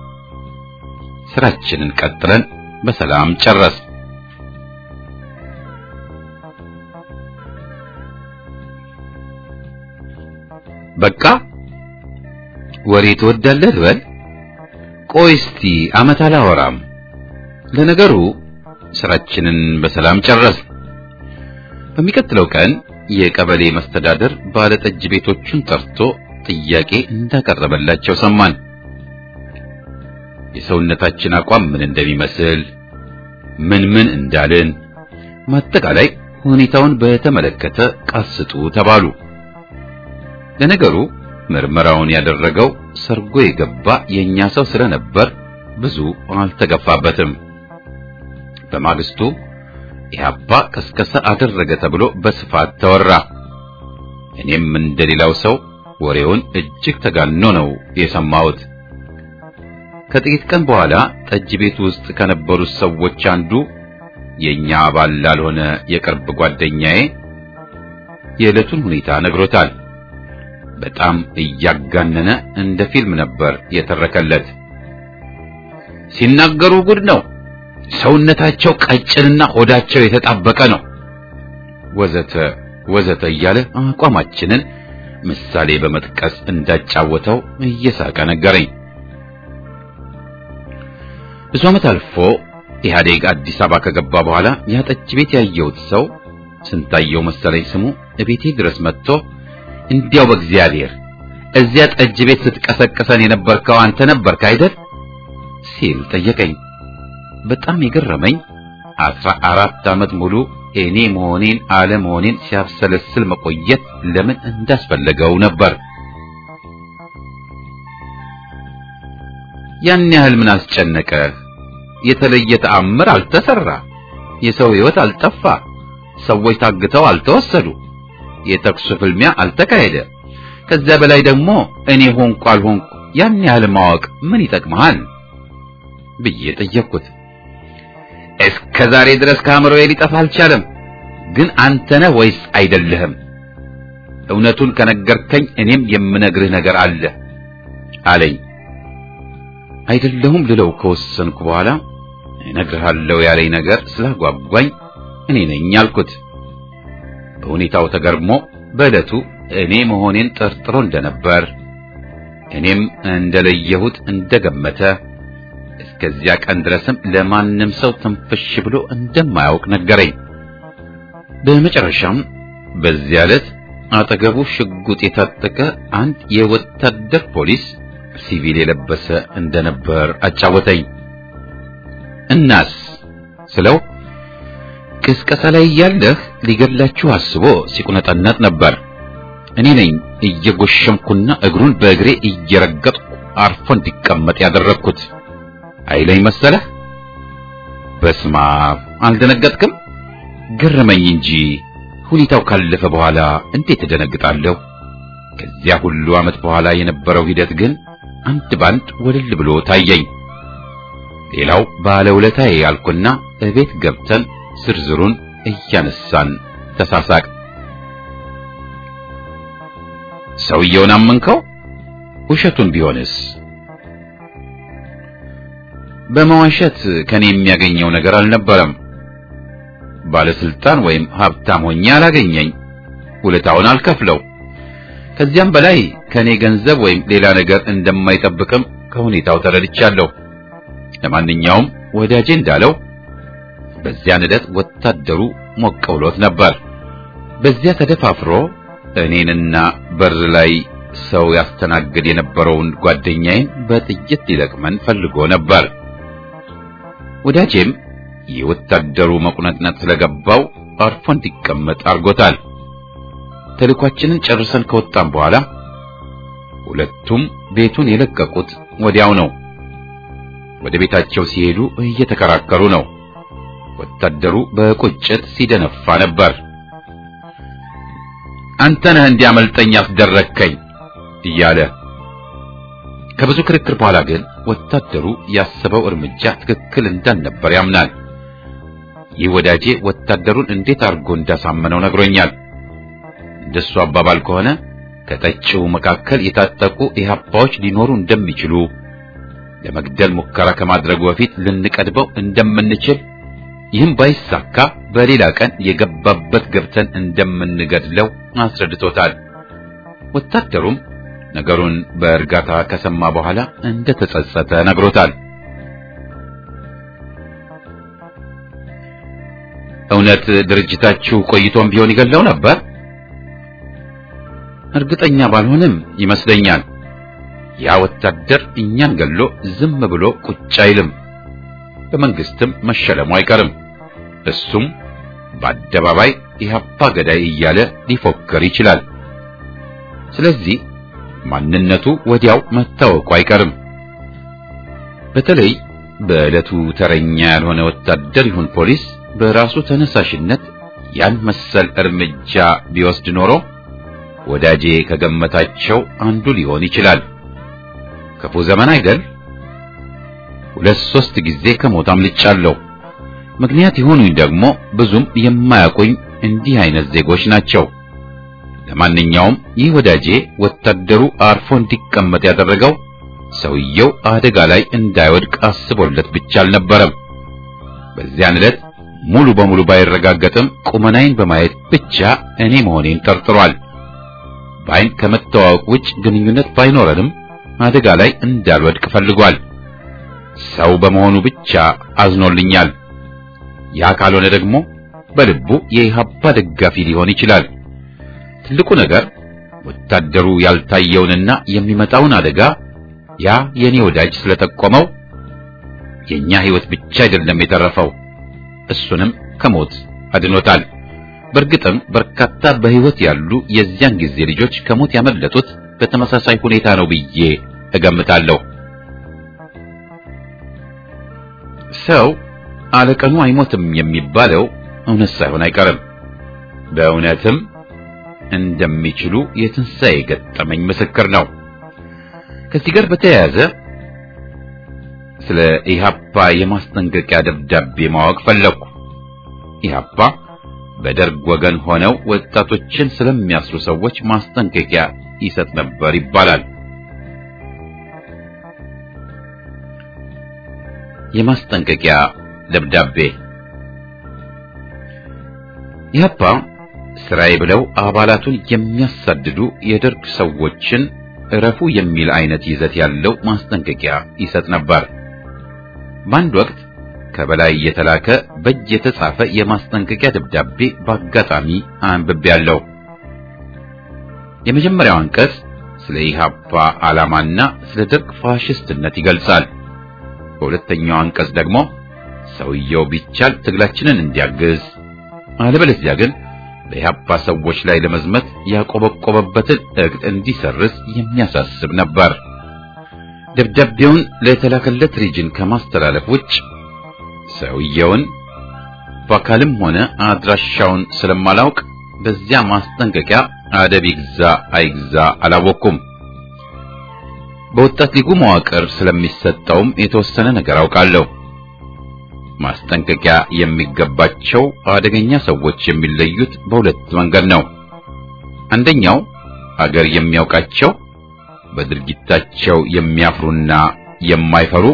ስራችንን ቀጥለን በሰላም ጨረስ። በቃ ወሬ ትወዳለህ ልበል? ቆይ እስቲ አመት አላወራም። ለነገሩ ስራችንን በሰላም ጨረስ። በሚቀጥለው ቀን የቀበሌ መስተዳደር ባለጠጅ ቤቶቹን ጠርቶ ጥያቄ እንዳቀረበላቸው ሰማን። የሰውነታችን አቋም ምን እንደሚመስል ምን ምን እንዳልን ማጠቃላይ ሁኔታውን በተመለከተ ቃስጡ ተባሉ። ለነገሩ ምርመራውን ያደረገው ሰርጎ የገባ የኛ ሰው ስለነበር ብዙ አልተገፋበትም። በማግስቱ ኢህአፓ ቀስቀሳ አደረገ ተብሎ በስፋት ተወራ። እኔም እንደሌላው ሰው ወሬውን እጅግ ተጋኖ ነው የሰማሁት። ከጥቂት ቀን በኋላ ጠጅ ቤት ውስጥ ከነበሩት ሰዎች አንዱ የኛ አባል ላልሆነ የቅርብ ጓደኛዬ የዕለቱን ሁኔታ ነግሮታል። በጣም እያጋነነ እንደ ፊልም ነበር የተረከለት። ሲናገሩ ጉድ ነው፣ ሰውነታቸው ቀጭንና ሆዳቸው የተጣበቀ ነው፣ ወዘተ ወዘተ እያለ አቋማችንን ምሳሌ በመጥቀስ እንዳጫወተው እየሳቀ ነገረኝ። ብዙ ዓመት አልፎ ኢህአዴግ አዲስ አበባ ከገባ በኋላ ያ ጠጅ ቤት ያየሁት ሰው ስንታየው መሰለኝ ስሙ እቤቴ ድረስ መጥቶ እንዲያው በእግዚአብሔር እዚያ ጠጅ ቤት ስትቀሰቅሰን የነበርከው አንተ ነበርክ አይደል? ሲል ጠየቀኝ። በጣም የገረመኝ አስራ አራት ዓመት ሙሉ እኔ መሆኔን አለመሆኔን ሲያብሰለስል መቆየት ለምን እንዳስፈለገው ነበር። ያን ያህል ምን አስጨነቀ? የተለየ ተአምር አልተሰራ፣ የሰው ሕይወት አልጠፋ፣ ሰዎች ታግተው አልተወሰዱ፣ የተኩስ ፍልሚያ አልተካሄደ። ከዚያ በላይ ደግሞ እኔ ሆንኩ አልሆንኩ ያን ያህል ማወቅ ምን ይጠቅመሃል ብዬ ጠየቅኩት። እስከ ዛሬ ድረስ ከአእምሮዬ ሊጠፋ አልቻለም። ግን አንተ ነህ ወይስ አይደለህም? እውነቱን ከነገርከኝ እኔም የምነግርህ ነገር አለ አለኝ። አይደለሁም ልለው ከወሰንኩ በኋላ እነግርሃለሁ ያለኝ ነገር ስላጓጓኝ እኔ ነኝ አልኩት። በሁኔታው ተገርሞ በዕለቱ እኔ መሆኔን ጠርጥሮ እንደነበር እኔም እንደለየሁት እንደገመተ እስከዚያ ቀን ድረስም ለማንም ሰው ትንፍሽ ብሎ እንደማያውቅ ነገረኝ። በመጨረሻም በዚያ ዕለት አጠገቡ ሽጉጥ የታጠቀ አንድ የወታደር ፖሊስ ሲቪል የለበሰ እንደነበር አጫወተኝ። እናስ ስለው ቅስቀሳ ላይ እያለህ ሊገድላችሁ አስቦ ሲቁነጠነጥ ነበር። እኔ ነኝ እየጎሸምኩና እግሩን በእግሬ እየረገጥኩ አርፎ እንዲቀመጥ ያደረግኩት አይለኝ መሰለህ? በስማ አልደነገጥክም? ገረመኝ እንጂ ሁኔታው ካለፈ በኋላ እንዴት እደነግጣለሁ? ከዚያ ሁሉ ዓመት በኋላ የነበረው ሂደት ግን አንድ ባንድ ወለል ብሎ ታየኝ። ሌላው ባለውለታዬ ያልኩና እቤት ገብተን ዝርዝሩን እያነሳን ተሳሳቅ። ሰውየውን አመንከው? ውሸቱን ቢሆንስ? በመዋሸት ከኔ የሚያገኘው ነገር አልነበረም። ባለስልጣን ወይም ሀብታም ሆኜ አላገኘኝ፣ ውለታውን አልከፍለው። ከዚያም በላይ ከኔ ገንዘብ ወይም ሌላ ነገር እንደማይጠብቅም ከሁኔታው ተረድቻለሁ። ለማንኛውም ወዳጄ እንዳለው በዚያን ዕለት ወታደሩ ሞቅ ብሎት ነበር። በዚያ ተደፋፍሮ እኔንና በር ላይ ሰው ያስተናግድ የነበረውን ጓደኛዬን በጥይት ሊለቅመን ፈልጎ ነበር። ወዳጄም የወታደሩ መቁነጥነጥ ስለገባው አርፎ እንዲቀመጥ አድርጎታል። ተልኳችንን ጨርሰን ከወጣን በኋላ ሁለቱም ቤቱን የለቀቁት ወዲያው ነው። ወደ ቤታቸው ሲሄዱ እየተከራከሩ ነው። ወታደሩ በቁጭት ሲደነፋ ነበር። አንተ ነህ እንዲያመልጠኝ ያስደረግከኝ እያለ ከብዙ ክርክር በኋላ ግን ወታደሩ ያሰበው እርምጃ ትክክል እንዳልነበር ያምናል። ይህ ወዳጄ ወታደሩን እንዴት አድርጎ እንዳሳመነው ነግሮኛል። እንደሱ አባባል ከሆነ ከጠጪው መካከል የታጠቁ ኢህአፓዎች ሊኖሩ እንደሚችሉ ለመግደል ሙከራ ከማድረጉ በፊት ልንቀድበው እንደምንችል ይህም ባይሳካ በሌላ ቀን የገባበት ገብተን እንደምንገድለው አስረድቶታል። ወታደሩም ነገሩን በእርጋታ ከሰማ በኋላ እንደተጸጸተ ነግሮታል። እውነት ድርጅታችሁ ቆይቶም ቢሆን ይገለው ነበር? እርግጠኛ ባልሆንም ይመስለኛል። ያ ወታደር እኛን ገሎ ዝም ብሎ ቁጭ አይልም። በመንግስትም መሸለሙ አይቀርም። እሱም በአደባባይ ኢህአፓ ገዳይ እያለ ሊፎክር ይችላል። ስለዚህ ማንነቱ ወዲያው መታወቁ አይቀርም። በተለይ በዕለቱ ተረኛ ያልሆነ ወታደር ይሁን ፖሊስ በራሱ ተነሳሽነት ያን መሰል እርምጃ ቢወስድ ኖሮ ወዳጄ ከገመታቸው አንዱ ሊሆን ይችላል። ክፉ ዘመን አይደል? ሁለት ሶስት ጊዜ ከሞት አምልጫለሁ። ምክንያት የሆኑኝ ደግሞ ብዙም የማያውቁኝ እንዲህ አይነት ዜጎች ናቸው። ለማንኛውም ይህ ወዳጄ ወታደሩ አርፎ እንዲቀመጥ ያደረገው ሰውየው አደጋ ላይ እንዳይወድቅ አስቦለት ብቻ አልነበረም። በዚያን ዕለት ሙሉ በሙሉ ባይረጋገጥም ቁመናዬን በማየት ብቻ እኔ መሆኔን ጠርጥሯል። በአይን ከመተዋወቅ ውጭ ግንኙነት ባይኖረንም አደጋ ላይ እንዳልወድቅ ፈልጓል። ሰው በመሆኑ ብቻ አዝኖልኛል። ያ ካልሆነ ደግሞ በልቡ የኢህአፓ ደጋፊ ሊሆን ይችላል። ትልቁ ነገር ወታደሩ ያልታየውንና የሚመጣውን አደጋ ያ የኔ ወዳጅ ስለጠቆመው የኛ ሕይወት ብቻ አይደለም የተረፈው፣ እሱንም ከሞት አድኖታል። በእርግጥም በርካታ በሕይወት ያሉ የዚያን ጊዜ ልጆች ከሞት ያመለጡት በተመሳሳይ ሁኔታ ነው ብዬ እገምታለሁ። ሰው አለቀኑ አይሞትም የሚባለው እውነት ሳይሆን አይቀርም። በእውነትም እንደሚችሉ የትንሣኤ ገጠመኝ ምስክር ነው። ከዚህ ጋር በተያያዘ ስለ ኢህአፓ የማስጠንቀቂያ ደብዳቤ ማወቅ ፈለግኩ። ኢህአፓ በደርግ ወገን ሆነው ወጣቶችን ስለሚያስሩ ሰዎች ማስጠንቀቂያ ይሰጥ ነበር ይባላል። የማስጠንቀቂያ ደብዳቤ ኢህአፓ ስራዬ ብለው አባላቱን የሚያሳድዱ የደርግ ሰዎችን እረፉ የሚል አይነት ይዘት ያለው ማስጠንቀቂያ ይሰጥ ነበር። በአንድ ወቅት ከበላይ የተላከ በእጅ የተጻፈ የማስጠንቀቂያ ደብዳቤ በአጋጣሚ አንብቤያለሁ። የመጀመሪያው አንቀጽ ስለ ኢህአፓ ዓላማና ስለ ደርግ ፋሽስትነት ይገልጻል። በሁለተኛው አንቀጽ ደግሞ ሰውየው ቢቻል ትግላችንን እንዲያግዝ አለበለዚያ ግን በኢህአፓ ሰዎች ላይ ለመዝመት ያቆበቆበበትን እቅድ እንዲሰርዝ የሚያሳስብ ነበር። ደብዳቤውን ለተላከለት ሪጅን ከማስተላለፍ ውጭ ሰውየውን በአካልም ሆነ አድራሻውን ስለማላውቅ በዚያ ማስጠንቀቂያ አደብ ይግዛ አይግዛ አላወቅኩም። በወጣት ሊጉ መዋቅር ስለሚሰጠውም የተወሰነ ነገር አውቃለሁ። ማስጠንቀቂያ የሚገባቸው አደገኛ ሰዎች የሚለዩት በሁለት መንገድ ነው። አንደኛው አገር የሚያውቃቸው በድርጊታቸው የሚያፍሩና የማይፈሩ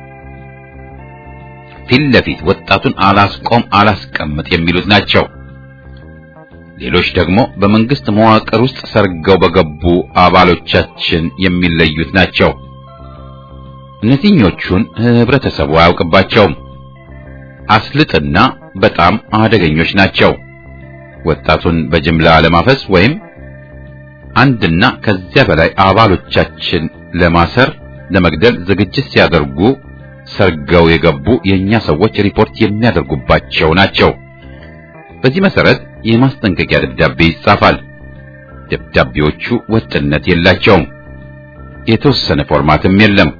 ፊት ለፊት ወጣቱን አላስቆም አላስቀምጥ የሚሉት ናቸው። ሌሎች ደግሞ በመንግስት መዋቅር ውስጥ ሰርገው በገቡ አባሎቻችን የሚለዩት ናቸው። እነዚህኞቹን ህብረተሰቡ አያውቅባቸውም። አስልጥና በጣም አደገኞች ናቸው። ወጣቱን በጅምላ ለማፈስ ወይም አንድና ከዚያ በላይ አባሎቻችን ለማሰር፣ ለመግደል ዝግጅት ሲያደርጉ ሰርገው የገቡ የኛ ሰዎች ሪፖርት የሚያደርጉባቸው ናቸው። በዚህ መሰረት የማስጠንቀቂያ ደብዳቤ ይጻፋል። ደብዳቤዎቹ ወጥነት የላቸውም። የተወሰነ ፎርማትም የለም።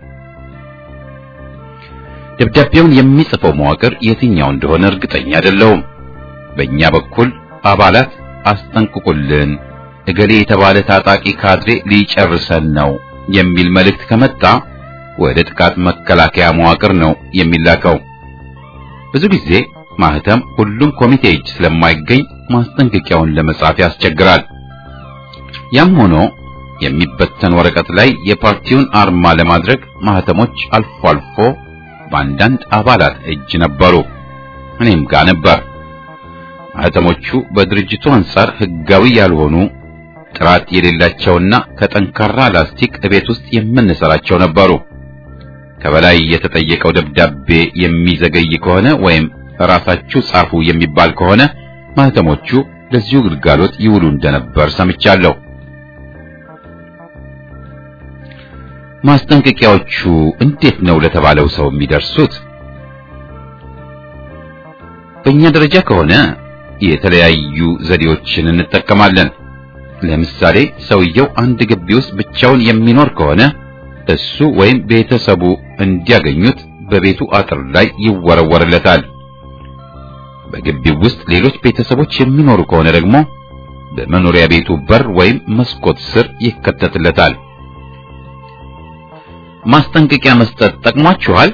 ደብዳቤውን የሚጽፈው መዋቅር የትኛው እንደሆነ እርግጠኛ አይደለሁም። በእኛ በኩል አባላት አስጠንቅቁልን፣ እገሌ የተባለ ታጣቂ ካድሬ ሊጨርሰን ነው የሚል መልእክት ከመጣ ወደ ጥቃት መከላከያ መዋቅር ነው የሚላከው። ብዙ ጊዜ ማህተም ሁሉም ኮሚቴ እጅ ስለማይገኝ ማስጠንቀቂያውን ለመጻፍ ያስቸግራል። ያም ሆኖ የሚበተን ወረቀት ላይ የፓርቲውን አርማ ለማድረግ ማህተሞች አልፎ አልፎ በአንዳንድ አባላት እጅ ነበሩ። እኔም ጋር ነበር። ማህተሞቹ በድርጅቱ አንጻር ህጋዊ ያልሆኑ ጥራት የሌላቸውና ከጠንካራ ላስቲክ እቤት ውስጥ የምንሰራቸው ነበሩ። ከበላይ የተጠየቀው ደብዳቤ የሚዘገይ ከሆነ ወይም ራሳችሁ ጻፉ የሚባል ከሆነ ማህተሞቹ ለዚሁ ግልጋሎት ይውሉ እንደነበር ሰምቻለሁ። ማስጠንቀቂያዎቹ እንዴት ነው ለተባለው ሰው የሚደርሱት? በእኛ ደረጃ ከሆነ የተለያዩ ዘዴዎችን እንጠቀማለን። ለምሳሌ ሰውየው አንድ ግቢ ውስጥ ብቻውን የሚኖር ከሆነ እሱ ወይም ቤተሰቡ እንዲያገኙት በቤቱ አጥር ላይ ይወረወርለታል። በግቢው ውስጥ ሌሎች ቤተሰቦች የሚኖሩ ከሆነ ደግሞ በመኖሪያ ቤቱ በር ወይም መስኮት ስር ይከተትለታል። ማስጠንቀቂያ መስጠት ጠቅሟችኋል?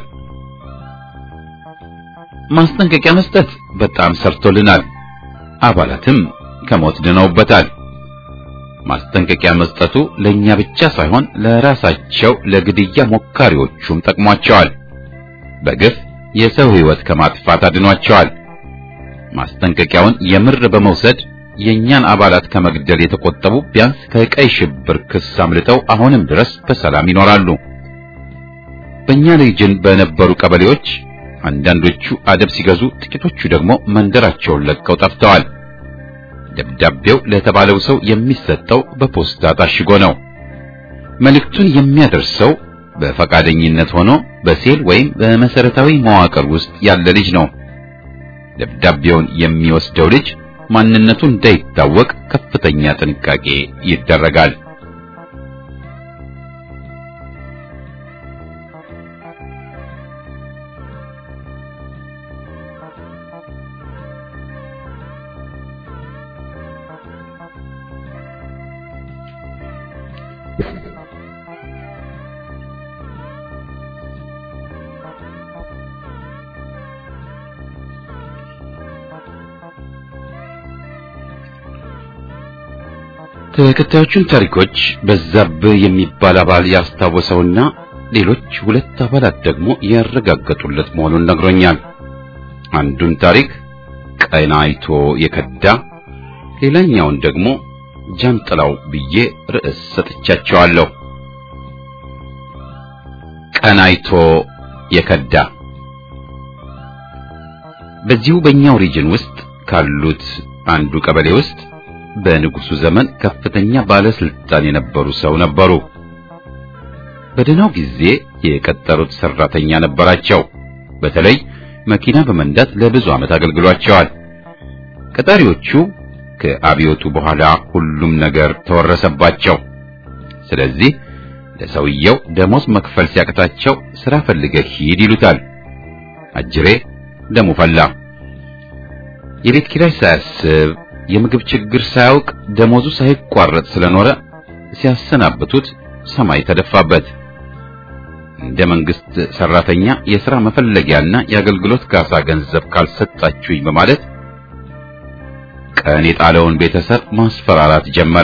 ማስጠንቀቂያ መስጠት በጣም ሰርቶልናል። አባላትም ከሞት ድነውበታል። ማስጠንቀቂያ መስጠቱ ለኛ ብቻ ሳይሆን ለራሳቸው ለግድያ ሞካሪዎቹም ጠቅሟቸዋል። በግፍ የሰው ሕይወት ከማጥፋት አድኗቸዋል። ማስጠንቀቂያውን የምር በመውሰድ የኛን አባላት ከመግደል የተቆጠቡ ቢያንስ ከቀይ ሽብር ክስ አምልጠው አሁንም ድረስ በሰላም ይኖራሉ። በእኛ ሪጅን በነበሩ ቀበሌዎች አንዳንዶቹ አደብ ሲገዙ፣ ጥቂቶቹ ደግሞ መንደራቸውን ለቀው ጠፍተዋል። ደብዳቤው ለተባለው ሰው የሚሰጠው በፖስታ ታሽጎ ነው። መልእክቱን የሚያደርሰው በፈቃደኝነት ሆኖ በሴል ወይም በመሰረታዊ መዋቅር ውስጥ ያለ ልጅ ነው። ደብዳቤውን የሚወስደው ልጅ ማንነቱ እንዳይታወቅ ከፍተኛ ጥንቃቄ ይደረጋል። ተከታዮቹን ታሪኮች በዛብህ የሚባል አባል ያስታወሰውና ሌሎች ሁለት አባላት ደግሞ ያረጋገጡለት መሆኑን ነግሮኛል። አንዱን ታሪክ ቀናይቶ የከዳ ሌላኛውን ደግሞ ጃንጥላው ብዬ ርዕስ ሰጥቻቸዋለሁ። ቀናይቶ የከዳ በዚሁ በእኛው ሪጅን ውስጥ ካሉት አንዱ ቀበሌ ውስጥ በንጉሱ ዘመን ከፍተኛ ባለስልጣን የነበሩ ሰው ነበሩ። በደህናው ጊዜ የቀጠሩት ሰራተኛ ነበራቸው። በተለይ መኪና በመንዳት ለብዙ ዓመት አገልግሏቸዋል። ቀጣሪዎቹ ከአብዮቱ በኋላ ሁሉም ነገር ተወረሰባቸው። ስለዚህ ለሰውየው ደሞዝ መክፈል ሲያቅታቸው ስራ ፈልገህ ሂድ ይሉታል። አጅሬ ደሙ ፈላ። የቤት ኪራይ ሳያስብ የምግብ ችግር ሳያውቅ ደሞዙ ሳይቋረጥ ስለኖረ ሲያሰናብቱት ሰማይ ተደፋበት። እንደ መንግስት ሰራተኛ የሥራ መፈለጊያና የአገልግሎት ካሳ ገንዘብ ካልሰጣችሁኝ በማለት ቀን የጣለውን ቤተሰብ ማስፈራራት ጀመረ።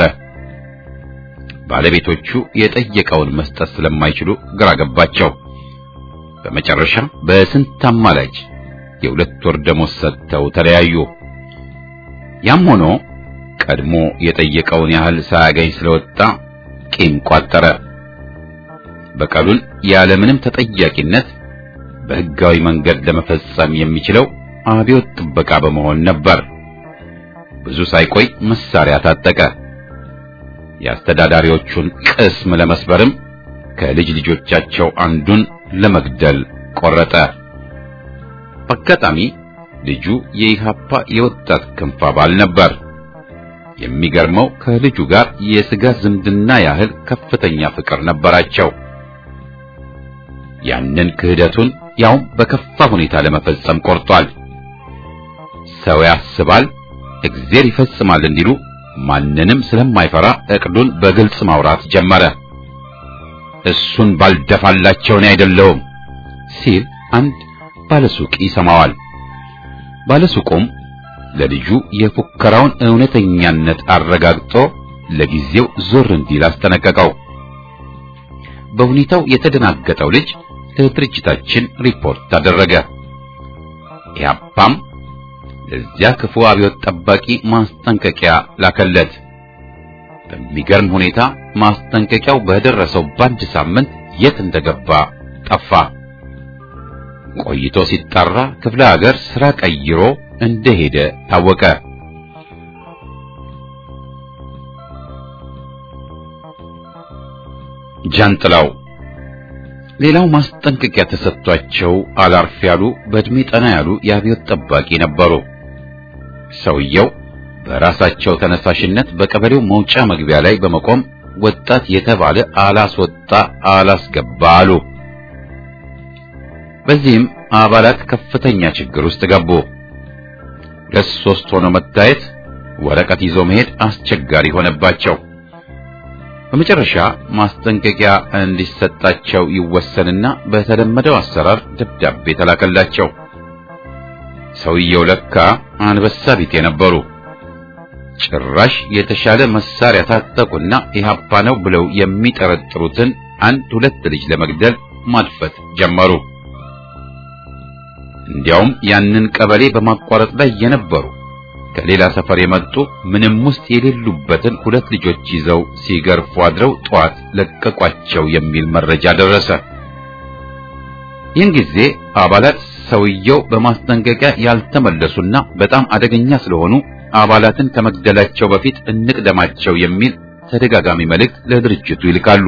ባለቤቶቹ የጠየቀውን መስጠት ስለማይችሉ ግራ ገባቸው። በመጨረሻ በስንት አማላጅ የሁለት ወር ደሞዝ ሰጥተው ተለያዩ። ያም ሆኖ ቀድሞ የጠየቀውን ያህል ሳያገኝ ስለወጣ ቂም ቋጠረ። በቀሉን ያለምንም ተጠያቂነት በሕጋዊ መንገድ ለመፈጸም የሚችለው አብዮት ጥበቃ በመሆን ነበር። ብዙ ሳይቆይ መሳሪያ ታጠቀ። የአስተዳዳሪዎቹን ቅስም ለመስበርም ከልጅ ልጆቻቸው አንዱን ለመግደል ቆረጠ። በአጋጣሚ ልጁ የኢሃፓ የወጣት ክንፍ አባል ነበር። የሚገርመው ከልጁ ጋር የሥጋ ዝምድና ያህል ከፍተኛ ፍቅር ነበራቸው። ያንን ክህደቱን ያውም በከፋ ሁኔታ ለመፈጸም ቆርጧል። ሰው ያስባል፣ እግዚአብሔር ይፈጽማል እንዲሉ ማንንም ስለማይፈራ እቅዱን በግልጽ ማውራት ጀመረ። እሱን ባልደፋላቸው እኔ አይደለሁም ሲል አንድ ባለሱቅ ይሰማዋል። ባለሱቁም ለልጁ የፉከራውን እውነተኛነት አረጋግጦ ለጊዜው ዞር እንዲል አስጠነቀቀው። በሁኔታው የተደናገጠው ልጅ ለድርጅታችን ሪፖርት አደረገ። ኢህአፓም ለዚያ ክፉ አብዮት ጠባቂ ማስጠንቀቂያ ላከለት። በሚገርም ሁኔታ ማስጠንቀቂያው በደረሰው በአንድ ሳምንት የት እንደገባ ጠፋ። ቆይቶ ሲጣራ ክፍለ ሀገር ስራ ቀይሮ እንደሄደ ታወቀ። ጃንጥላው ሌላው ማስጠንቀቂያ ተሰጥቷቸው አላርፍ ያሉ በእድሜ ጠና ያሉ የአብዮት ጠባቂ ነበሩ። ሰውየው በራሳቸው ተነሳሽነት በቀበሌው መውጫ መግቢያ ላይ በመቆም ወጣት የተባለ አላስወጣ አላስገባ አሉ። በዚህም አባላት ከፍተኛ ችግር ውስጥ ገቡ። ሁለት ሶስት ሆኖ መታየት፣ ወረቀት ይዞ መሄድ አስቸጋሪ ሆነባቸው። በመጨረሻ ማስጠንቀቂያ እንዲሰጣቸው ይወሰንና በተለመደው አሰራር ደብዳቤ ተላከላቸው። ሰውየው ለካ አንበሳ ቢጤ ነበሩ። ጭራሽ የተሻለ መሳሪያ ታጠቁና ኢህአፓ ነው ብለው የሚጠረጥሩትን አንድ ሁለት ልጅ ለመግደል ማድፈት ጀመሩ። እንዲያውም ያንን ቀበሌ በማቋረጥ ላይ የነበሩ ከሌላ ሰፈር የመጡ ምንም ውስጥ የሌሉበትን ሁለት ልጆች ይዘው ሲገርፉ አድረው ጠዋት ለቀቋቸው የሚል መረጃ ደረሰ። ይህን ጊዜ አባላት ሰውየው በማስጠንቀቂያ ያልተመለሱና በጣም አደገኛ ስለሆኑ አባላትን ከመግደላቸው በፊት እንቅደማቸው የሚል ተደጋጋሚ መልእክት ለድርጅቱ ይልካሉ።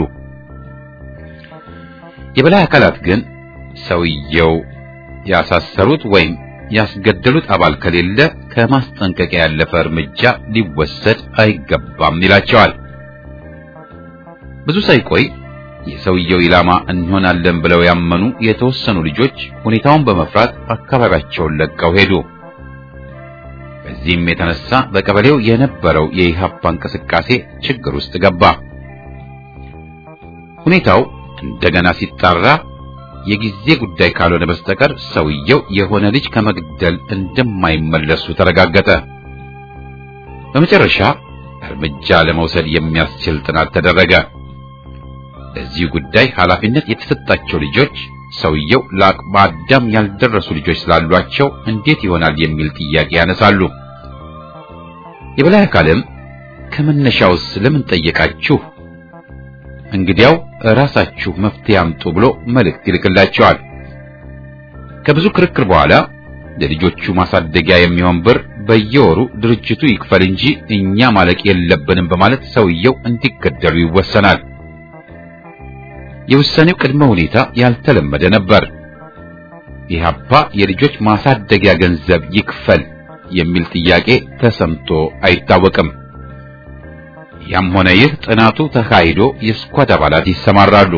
የበላይ አካላት ግን ሰውየው ያሳሰሩት ወይም ያስገደሉት አባል ከሌለ ከማስጠንቀቂያ ያለፈ እርምጃ ሊወሰድ አይገባም ይላቸዋል። ብዙ ሳይቆይ የሰውየው ኢላማ እንሆናለን ብለው ያመኑ የተወሰኑ ልጆች ሁኔታውን በመፍራት አካባቢያቸውን ለቀው ሄዱ። በዚህም የተነሳ በቀበሌው የነበረው የኢህአፓ እንቅስቃሴ ችግር ውስጥ ገባ። ሁኔታው እንደገና ሲጣራ የጊዜ ጉዳይ ካልሆነ በስተቀር ሰውየው የሆነ ልጅ ከመግደል እንደማይመለሱ ተረጋገጠ። በመጨረሻ እርምጃ ለመውሰድ የሚያስችል ጥናት ተደረገ። ለዚህ ጉዳይ ኃላፊነት የተሰጣቸው ልጆች ሰውየው ለአቅመ አዳም ያልደረሱ ልጆች ስላሏቸው እንዴት ይሆናል የሚል ጥያቄ ያነሳሉ። የበላይ አካልም ከመነሻውስ ለምን ጠየቃችሁ? እንግዲያው ራሳችሁ መፍትሄ አምጡ ብሎ መልእክት ይልክላቸዋል። ከብዙ ክርክር በኋላ ለልጆቹ ማሳደጊያ የሚሆን ብር በየወሩ ድርጅቱ ይክፈል እንጂ እኛ ማለቅ የለብንም በማለት ሰውየው እንዲገደሉ ይወሰናል። የውሳኔው ቅድመ ሁኔታ ያልተለመደ ነበር። ኢህአፓ የልጆች ማሳደጊያ ገንዘብ ይክፈል የሚል ጥያቄ ተሰምቶ አይታወቅም። ያም ሆነ ይህ ጥናቱ ተካሂዶ የስኳድ አባላት ይሰማራሉ።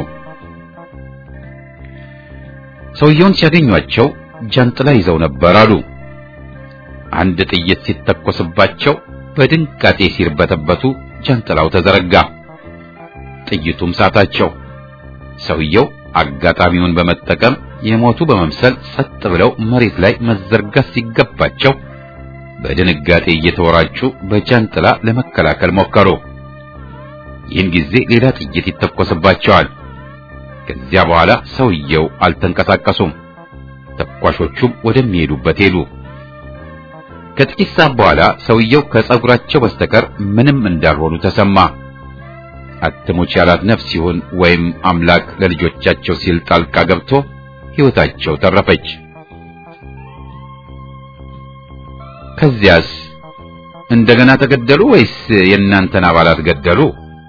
ሰውየውን ሲያገኟቸው ጃንጥላ ይዘው ነበር አሉ። አንድ ጥይት ሲተኮስባቸው በድንጋጤ ሲርበተበቱ ጃንጥላው ተዘረጋ። ጥይቱም ሳታቸው። ሰውየው አጋጣሚውን በመጠቀም የሞቱ በመምሰል ጸጥ ብለው መሬት ላይ መዘርጋት ሲገባቸው በድንጋጤ እየተወራጩ በጃንጥላ ለመከላከል ሞከሩ። ይህን ጊዜ ሌላ ጥይት ይተኮስባቸዋል። ከዚያ በኋላ ሰውየው አልተንቀሳቀሱም። ተኳሾቹም ወደሚሄዱበት ሄዱ። ከጥቂት ሰዓት በኋላ ሰውየው ከጸጉራቸው በስተቀር ምንም እንዳልሆኑ ተሰማ። አትሙች ያላት ነፍስ ይሁን ወይም አምላክ ለልጆቻቸው ሲል ጣልቃ ገብቶ ሕይወታቸው ተረፈች። ከዚያስ እንደገና ተገደሉ ወይስ የእናንተን አባላት ገደሉ?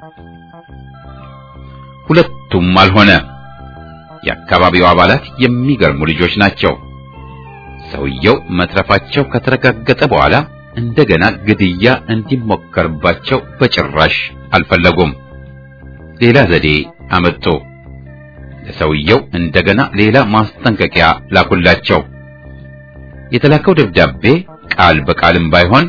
ሁለቱም አልሆነ። የአካባቢው አባላት የሚገርሙ ልጆች ናቸው። ሰውየው መትረፋቸው ከተረጋገጠ በኋላ እንደገና ግድያ እንዲሞከርባቸው በጭራሽ አልፈለጉም። ሌላ ዘዴ አመጡ። ለሰውየው እንደገና ሌላ ማስጠንቀቂያ ላኩላቸው። የተላከው ደብዳቤ ቃል በቃልም ባይሆን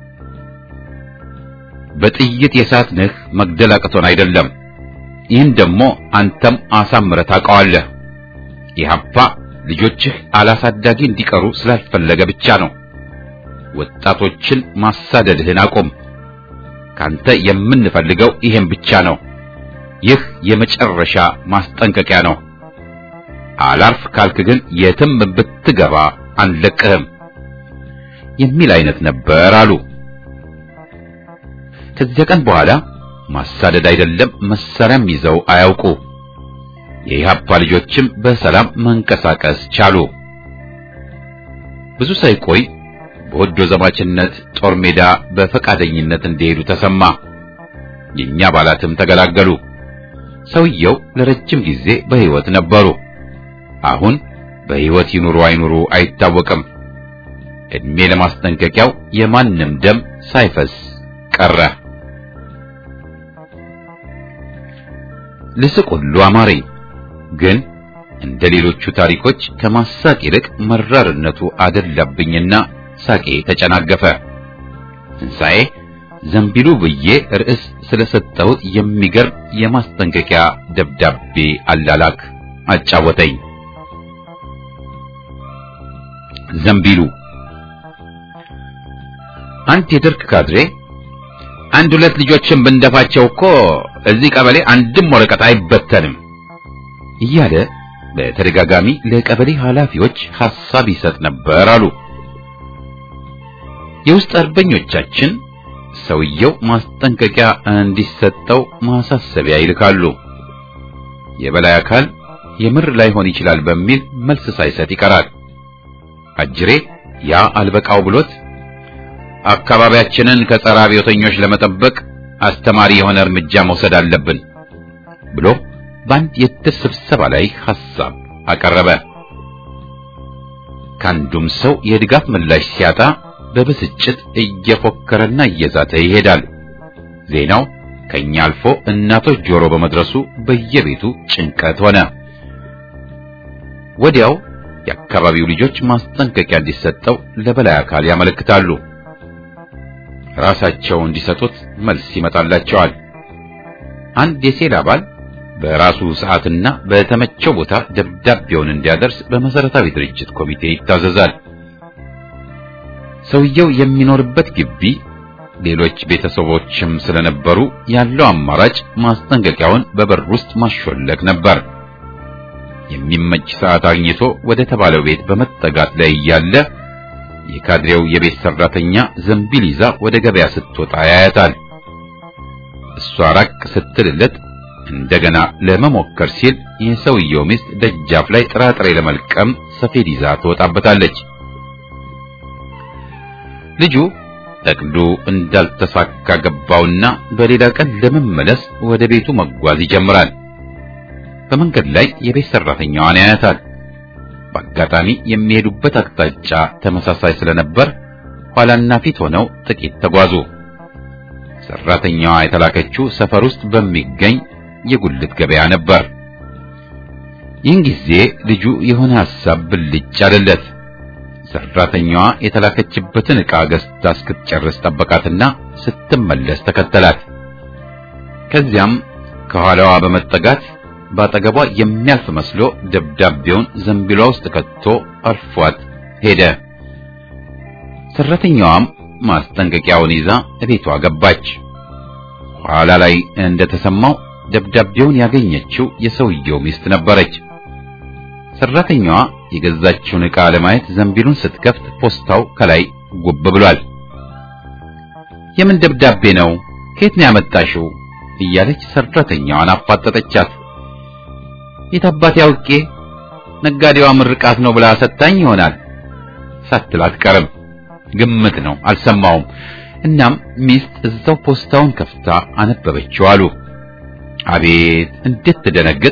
በጥይት የሳትንህ መግደል አቅቶን አይደለም ይህን ደግሞ አንተም አሳምረህ ታውቀዋለህ። ኢህአፓ ልጆችህ አላሳዳጊ እንዲቀሩ ስላልፈለገ ብቻ ነው። ወጣቶችን ማሳደድህን አቁም። ካንተ የምንፈልገው ይሄን ብቻ ነው። ይህ የመጨረሻ ማስጠንቀቂያ ነው። አላርፍ ካልክ ግን የትም ብትገባ አንለቅህም የሚል አይነት ነበር አሉ። ከዚያ ቀን በኋላ ማሳደድ አይደለም መሳሪያም ይዘው አያውቁ። የኢህአፓ ልጆችም በሰላም መንቀሳቀስ ቻሉ። ብዙ ሳይቆይ በወዶ ዘማችነት ጦር ሜዳ በፈቃደኝነት እንዲሄዱ ተሰማ። የኛ አባላትም ተገላገሉ። ሰውየው ለረጅም ጊዜ በሕይወት ነበሩ። አሁን በሕይወት ይኑሩ አይኑሩ አይታወቅም። እድሜ ለማስጠንቀቂያው የማንም ደም ሳይፈስ ቀረ። ልስቅ ሁሉ አማረኝ። ግን እንደ ሌሎቹ ታሪኮች ከማሳቅ ይልቅ መራርነቱ አደላብኝና ሳቄ ተጨናገፈ። ትንሣኤ ዘንቢሉ ብዬ ርዕስ ስለሰጠሁት የሚገርም የማስጠንቀቂያ ደብዳቤ አላላክ አጫወተኝ። ዘንቢሉ አንድ የደርግ ካድሬ አንድ ሁለት ልጆችን ብንደፋቸው እኮ እዚህ ቀበሌ አንድም ወረቀት አይበተንም እያለ በተደጋጋሚ ለቀበሌ ኃላፊዎች ሐሳብ ይሰጥ ነበር አሉ። የውስጥ አርበኞቻችን ሰውየው ማስጠንቀቂያ እንዲሰጠው ማሳሰቢያ ይልካሉ። የበላይ አካል የምር ላይሆን ይችላል በሚል መልስ ሳይሰጥ ይቀራል። አጅሬ ያ አልበቃው ብሎት አካባቢያችንን ከጸረ አብዮተኞች ለመጠበቅ አስተማሪ የሆነ እርምጃ መውሰድ አለብን ብሎ በአንድ የድር ስብሰባ ላይ ሐሳብ አቀረበ። ከአንዱም ሰው የድጋፍ ምላሽ ሲያጣ በብስጭት እየፎከረና እየዛተ ይሄዳል። ዜናው ከኛ አልፎ እናቶች ጆሮ በመድረሱ በየቤቱ ጭንቀት ሆነ። ወዲያው የአካባቢው ልጆች ማስጠንቀቂያ እንዲሰጠው ለበላይ አካል ያመለክታሉ። ራሳቸው እንዲሰጡት መልስ ይመጣላቸዋል። አንድ የሴል አባል በራሱ ሰዓትና በተመቸው ቦታ ደብዳቤውን እንዲያደርስ በመሰረታዊ ድርጅት ኮሚቴ ይታዘዛል። ሰውየው የሚኖርበት ግቢ ሌሎች ቤተሰቦችም ስለነበሩ ያለው አማራጭ ማስጠንቀቂያውን በበር ውስጥ ማሾለክ ነበር። የሚመች ሰዓት አግኝቶ ወደ ተባለው ቤት በመጠጋት ላይ እያለ የካድሬው የቤት ሰራተኛ ዘንቢል ይዛ ወደ ገበያ ስትወጣ ያያታል። እሷ ራቅ ስትልለት እንደገና ለመሞከር ሲል የሰውየው ሚስት ደጃፍ ላይ ጥራጥሬ ለመልቀም ሰፌድ ይዛ ትወጣበታለች። ልጁ እቅዱ እንዳልተሳካ ገባውና በሌላ ቀን ለመመለስ ወደ ቤቱ መጓዝ ይጀምራል። በመንገድ ላይ የቤት ሰራተኛዋን ያያታል። በአጋጣሚ የሚሄዱበት አቅጣጫ ተመሳሳይ ስለነበር ኋላና ፊት ሆነው ጥቂት ተጓዙ። ሰራተኛዋ የተላከችው ሰፈር ውስጥ በሚገኝ የጉልት ገበያ ነበር። ይህን ጊዜ ልጁ የሆነ ሐሳብ ብልጭ አለለት። ሰራተኛዋ የተላከችበትን ዕቃ ገዝታ እስክትጨርስ ጠበቃትና ስትመለስ ተከተላት። ከዚያም ከኋላዋ በመጠጋት በአጠገቧ የሚያልፍ መስሎ ደብዳቤውን ዘንቢሏ ውስጥ ከቶ አልፏት ሄደ። ሰራተኛዋም ማስጠንቀቂያውን ይዛ እቤቷ ገባች። ኋላ ላይ እንደተሰማው ደብዳቤውን ያገኘችው የሰውየው ሚስት ነበረች። ሰራተኛዋ የገዛችውን ዕቃ ለማየት ዘንቢሉን ስትከፍት ፖስታው ከላይ ጉብ ብሏል። የምን ደብዳቤ ነው? ከየት ነው ያመጣሽው? እያለች ሰራተኛዋን አፋጠጠቻት። የት አባቴ አውቄ ነጋዴዋ ምርቃት ነው ብላ ሰጣኝ ይሆናል ሳትል አትቀርም። ግምት ነው፣ አልሰማውም። እናም ሚስት እዛው ፖስታውን ከፍታ አነበበችው አሉ። አቤት እንዴት ትደነግጥ!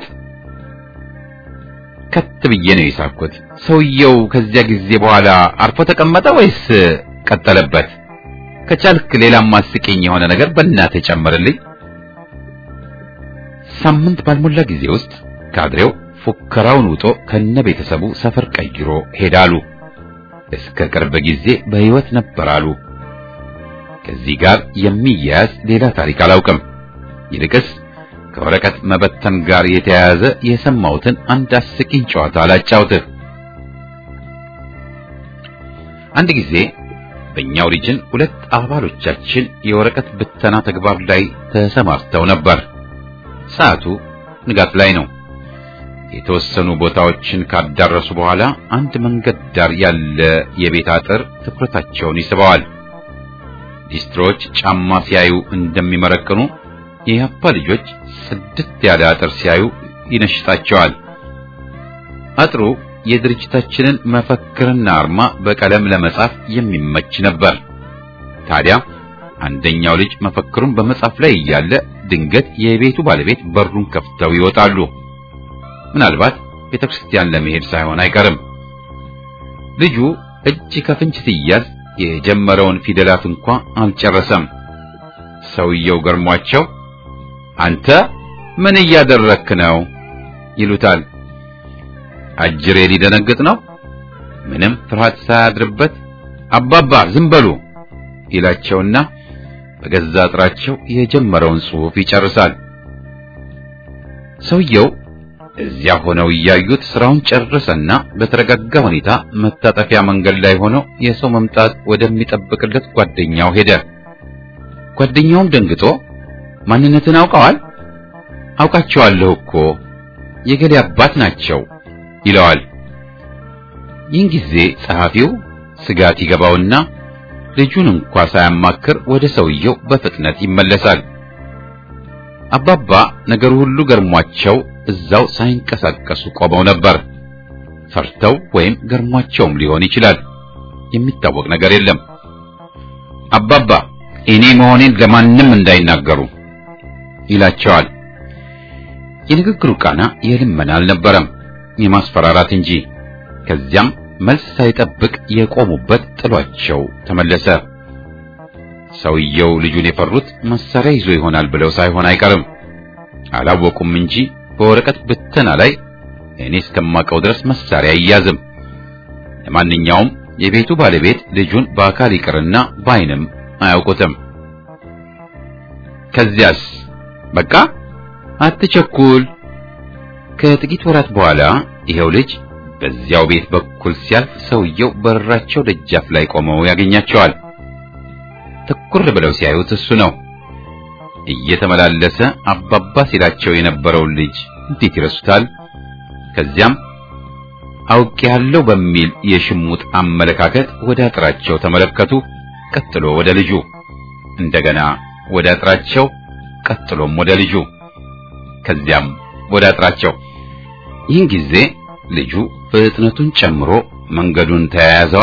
ከት ብዬ ነው የሳኩት። ሰውየው ከዚያ ጊዜ በኋላ አርፎ ተቀመጠ ወይስ ቀጠለበት? ከቻልክ ሌላም አስቂኝ የሆነ ነገር በእናትህ ጨምርልኝ። ሳምንት ባልሞላ ጊዜ ውስጥ ካድሬው ፉከራውን ውጦ ከነ ቤተሰቡ ሰፈር ቀይሮ ሄዳሉ። እስከ ቅርብ ጊዜ በሕይወት ነበር አሉ። ከዚህ ጋር የሚያያዝ ሌላ ታሪክ አላውቅም። ይልቅስ ከወረቀት መበተን ጋር የተያያዘ የሰማሁትን አንድ አስቂኝ ጨዋታ አላጫውትህ። አንድ ጊዜ በእኛው ሪጅን ሁለት አባሎቻችን የወረቀት ብተና ተግባር ላይ ተሰማርተው ነበር። ሰዓቱ ንጋት ላይ ነው። የተወሰኑ ቦታዎችን ካዳረሱ በኋላ አንድ መንገድ ዳር ያለ የቤት አጥር ትኩረታቸውን ይስበዋል። ሊስትሮች ጫማ ሲያዩ እንደሚመረቅኑ የያፓ ልጆች ስድስት ያለ አጥር ሲያዩ ይነሽጣቸዋል። አጥሩ የድርጅታችንን መፈክርና አርማ በቀለም ለመጻፍ የሚመች ነበር። ታዲያ አንደኛው ልጅ መፈክሩን በመጻፍ ላይ እያለ ድንገት የቤቱ ባለቤት በሩን ከፍተው ይወጣሉ። ምናልባት ቤተክርስቲያን ለመሄድ ሳይሆን አይቀርም። ልጁ እጅ ከፍንጅ ሲያዝ የጀመረውን ፊደላት እንኳ አልጨረሰም። ሰውየው ገርሟቸው አንተ ምን እያደረክ ነው ይሉታል። አጅሬ ሊደነግጥ ነው። ምንም ፍርሃት ሳያድርበት አባባ ዝም በሉ ይላቸውና በገዛ አጥራቸው የጀመረውን ጽሑፍ ይጨርሳል። ሰውየው እዚያ ሆነው እያዩት ስራውን ጨረሰና በተረጋጋ ሁኔታ መታጠፊያ መንገድ ላይ ሆኖ የሰው መምጣት ወደሚጠብቅለት ጓደኛው ሄደ። ጓደኛውም ደንግጦ ማንነትን አውቀዋል? አውቃቸዋለሁ እኮ የገሌ አባት ናቸው ይለዋል። ይህን ጊዜ ጸሐፊው ስጋት ይገባውና ልጁን እንኳ ሳያማክር ወደ ሰውየው በፍጥነት ይመለሳል። አባባ ነገሩ ሁሉ ገርሟቸው እዛው ሳይንቀሳቀሱ ቆመው ነበር። ፈርተው ወይም ገርሟቸውም ሊሆን ይችላል። የሚታወቅ ነገር የለም። አባባ እኔ መሆኔን ለማንም እንዳይናገሩ ይላቸዋል። የንግግሩ ቃና የልመና አልነበረም፣ የማስፈራራት እንጂ። ከዚያም መልስ ሳይጠብቅ የቆሙበት ጥሏቸው ተመለሰ። ሰውየው ልጁን የፈሩት መሳሪያ ይዞ ይሆናል ብለው ሳይሆን አይቀርም። አላወቁም እንጂ በወረቀት ብተና ላይ እኔ እስከማውቀው ድረስ መሳሪያ አይያዝም። ለማንኛውም የቤቱ ባለቤት ልጁን በአካል ይቅርና በዓይንም አያውቁትም። ከዚያስ በቃ አትቸኩል። ከጥቂት ወራት በኋላ ይሄው ልጅ በዚያው ቤት በኩል ሲያልፍ ሰውየው በራቸው ደጃፍ ላይ ቆመው ያገኛቸዋል። ትኩር ብለው ሲያዩት እሱ ነው። እየተመላለሰ አባባ ሲላቸው የነበረውን ልጅ እንዴት ይረሱታል? ከዚያም አውቄያለሁ በሚል የሽሙጥ አመለካከት ወደ አጥራቸው ተመለከቱ። ቀጥሎ ወደ ልጁ፣ እንደገና ወደ አጥራቸው፣ ቀጥሎም ወደ ልጁ፣ ከዚያም ወደ አጥራቸው። ይህን ጊዜ ልጁ ፍጥነቱን ጨምሮ መንገዱን ተያያዘዋ።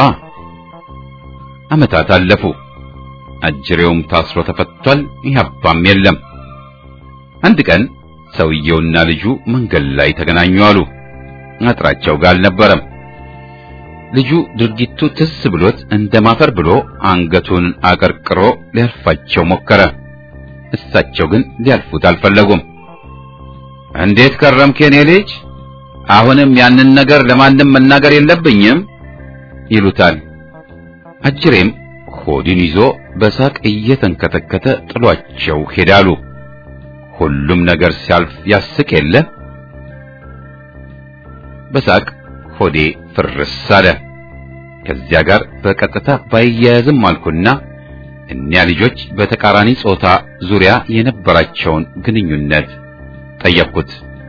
ዓመታት አለፉ። አጅሬውም ታስሮ ተፈቷል። ኢህአፓም የለም። አንድ ቀን ሰውየውና ልጁ መንገድ ላይ ተገናኙ አሉ። አጥራቸው ጋር አልነበረም። ልጁ ድርጊቱ ትስ ብሎት እንደማፈር ብሎ አንገቱን አቀርቅሮ ሊያልፋቸው ሞከረ። እሳቸው ግን ሊያልፉት አልፈለጉም። እንዴት ከረምክ የኔ ልጅ? አሁንም ያንን ነገር ለማንም መናገር የለብኝም ይሉታል። አጅሬም ሆድን ይዞ በሳቅ እየተንከተከተ ጥሏቸው ሄዳሉ። ሁሉም ነገር ሲያልፍ ያስቅ የለ። በሳቅ ሆዴ ፍርስ አለ። ከዚያ ጋር በቀጥታ ባያያዝም አልኩና እኒያ ልጆች በተቃራኒ ጾታ ዙሪያ የነበራቸውን ግንኙነት ጠየቅኩት።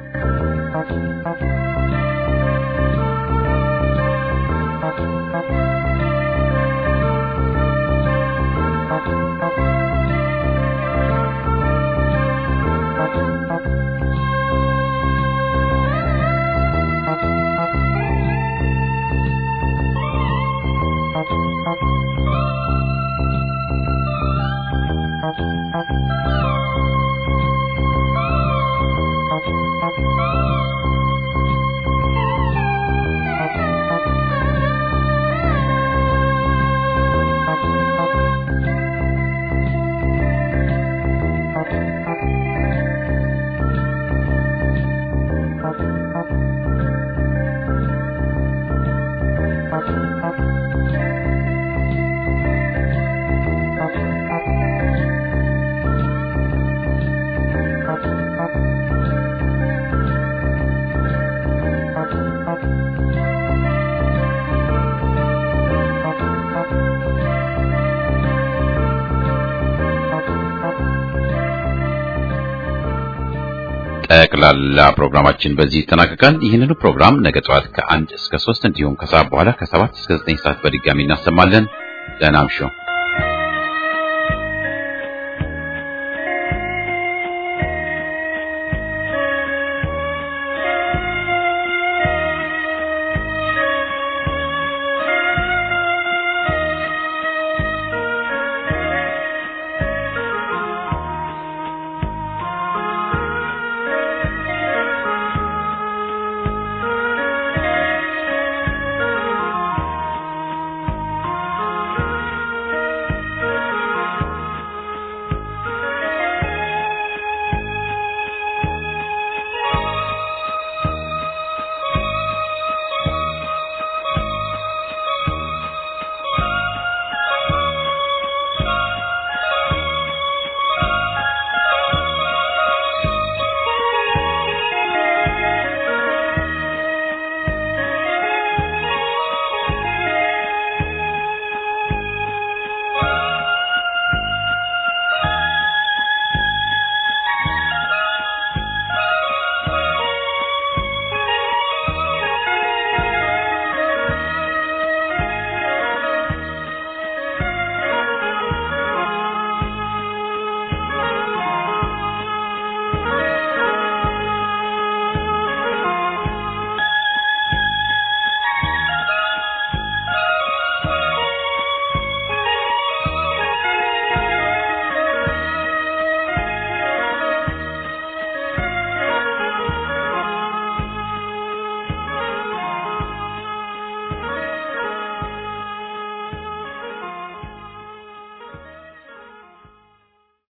ጠቅላላ ፕሮግራማችን በዚህ ይጠናቀቃል። ይህንኑ ፕሮግራም ነገ ጠዋት ከአንድ እስከ ሶስት እንዲሁም ከሰዓት በኋላ ከሰባት እስከ ዘጠኝ ሰዓት በድጋሚ እናሰማለን። ደህና እምሹ።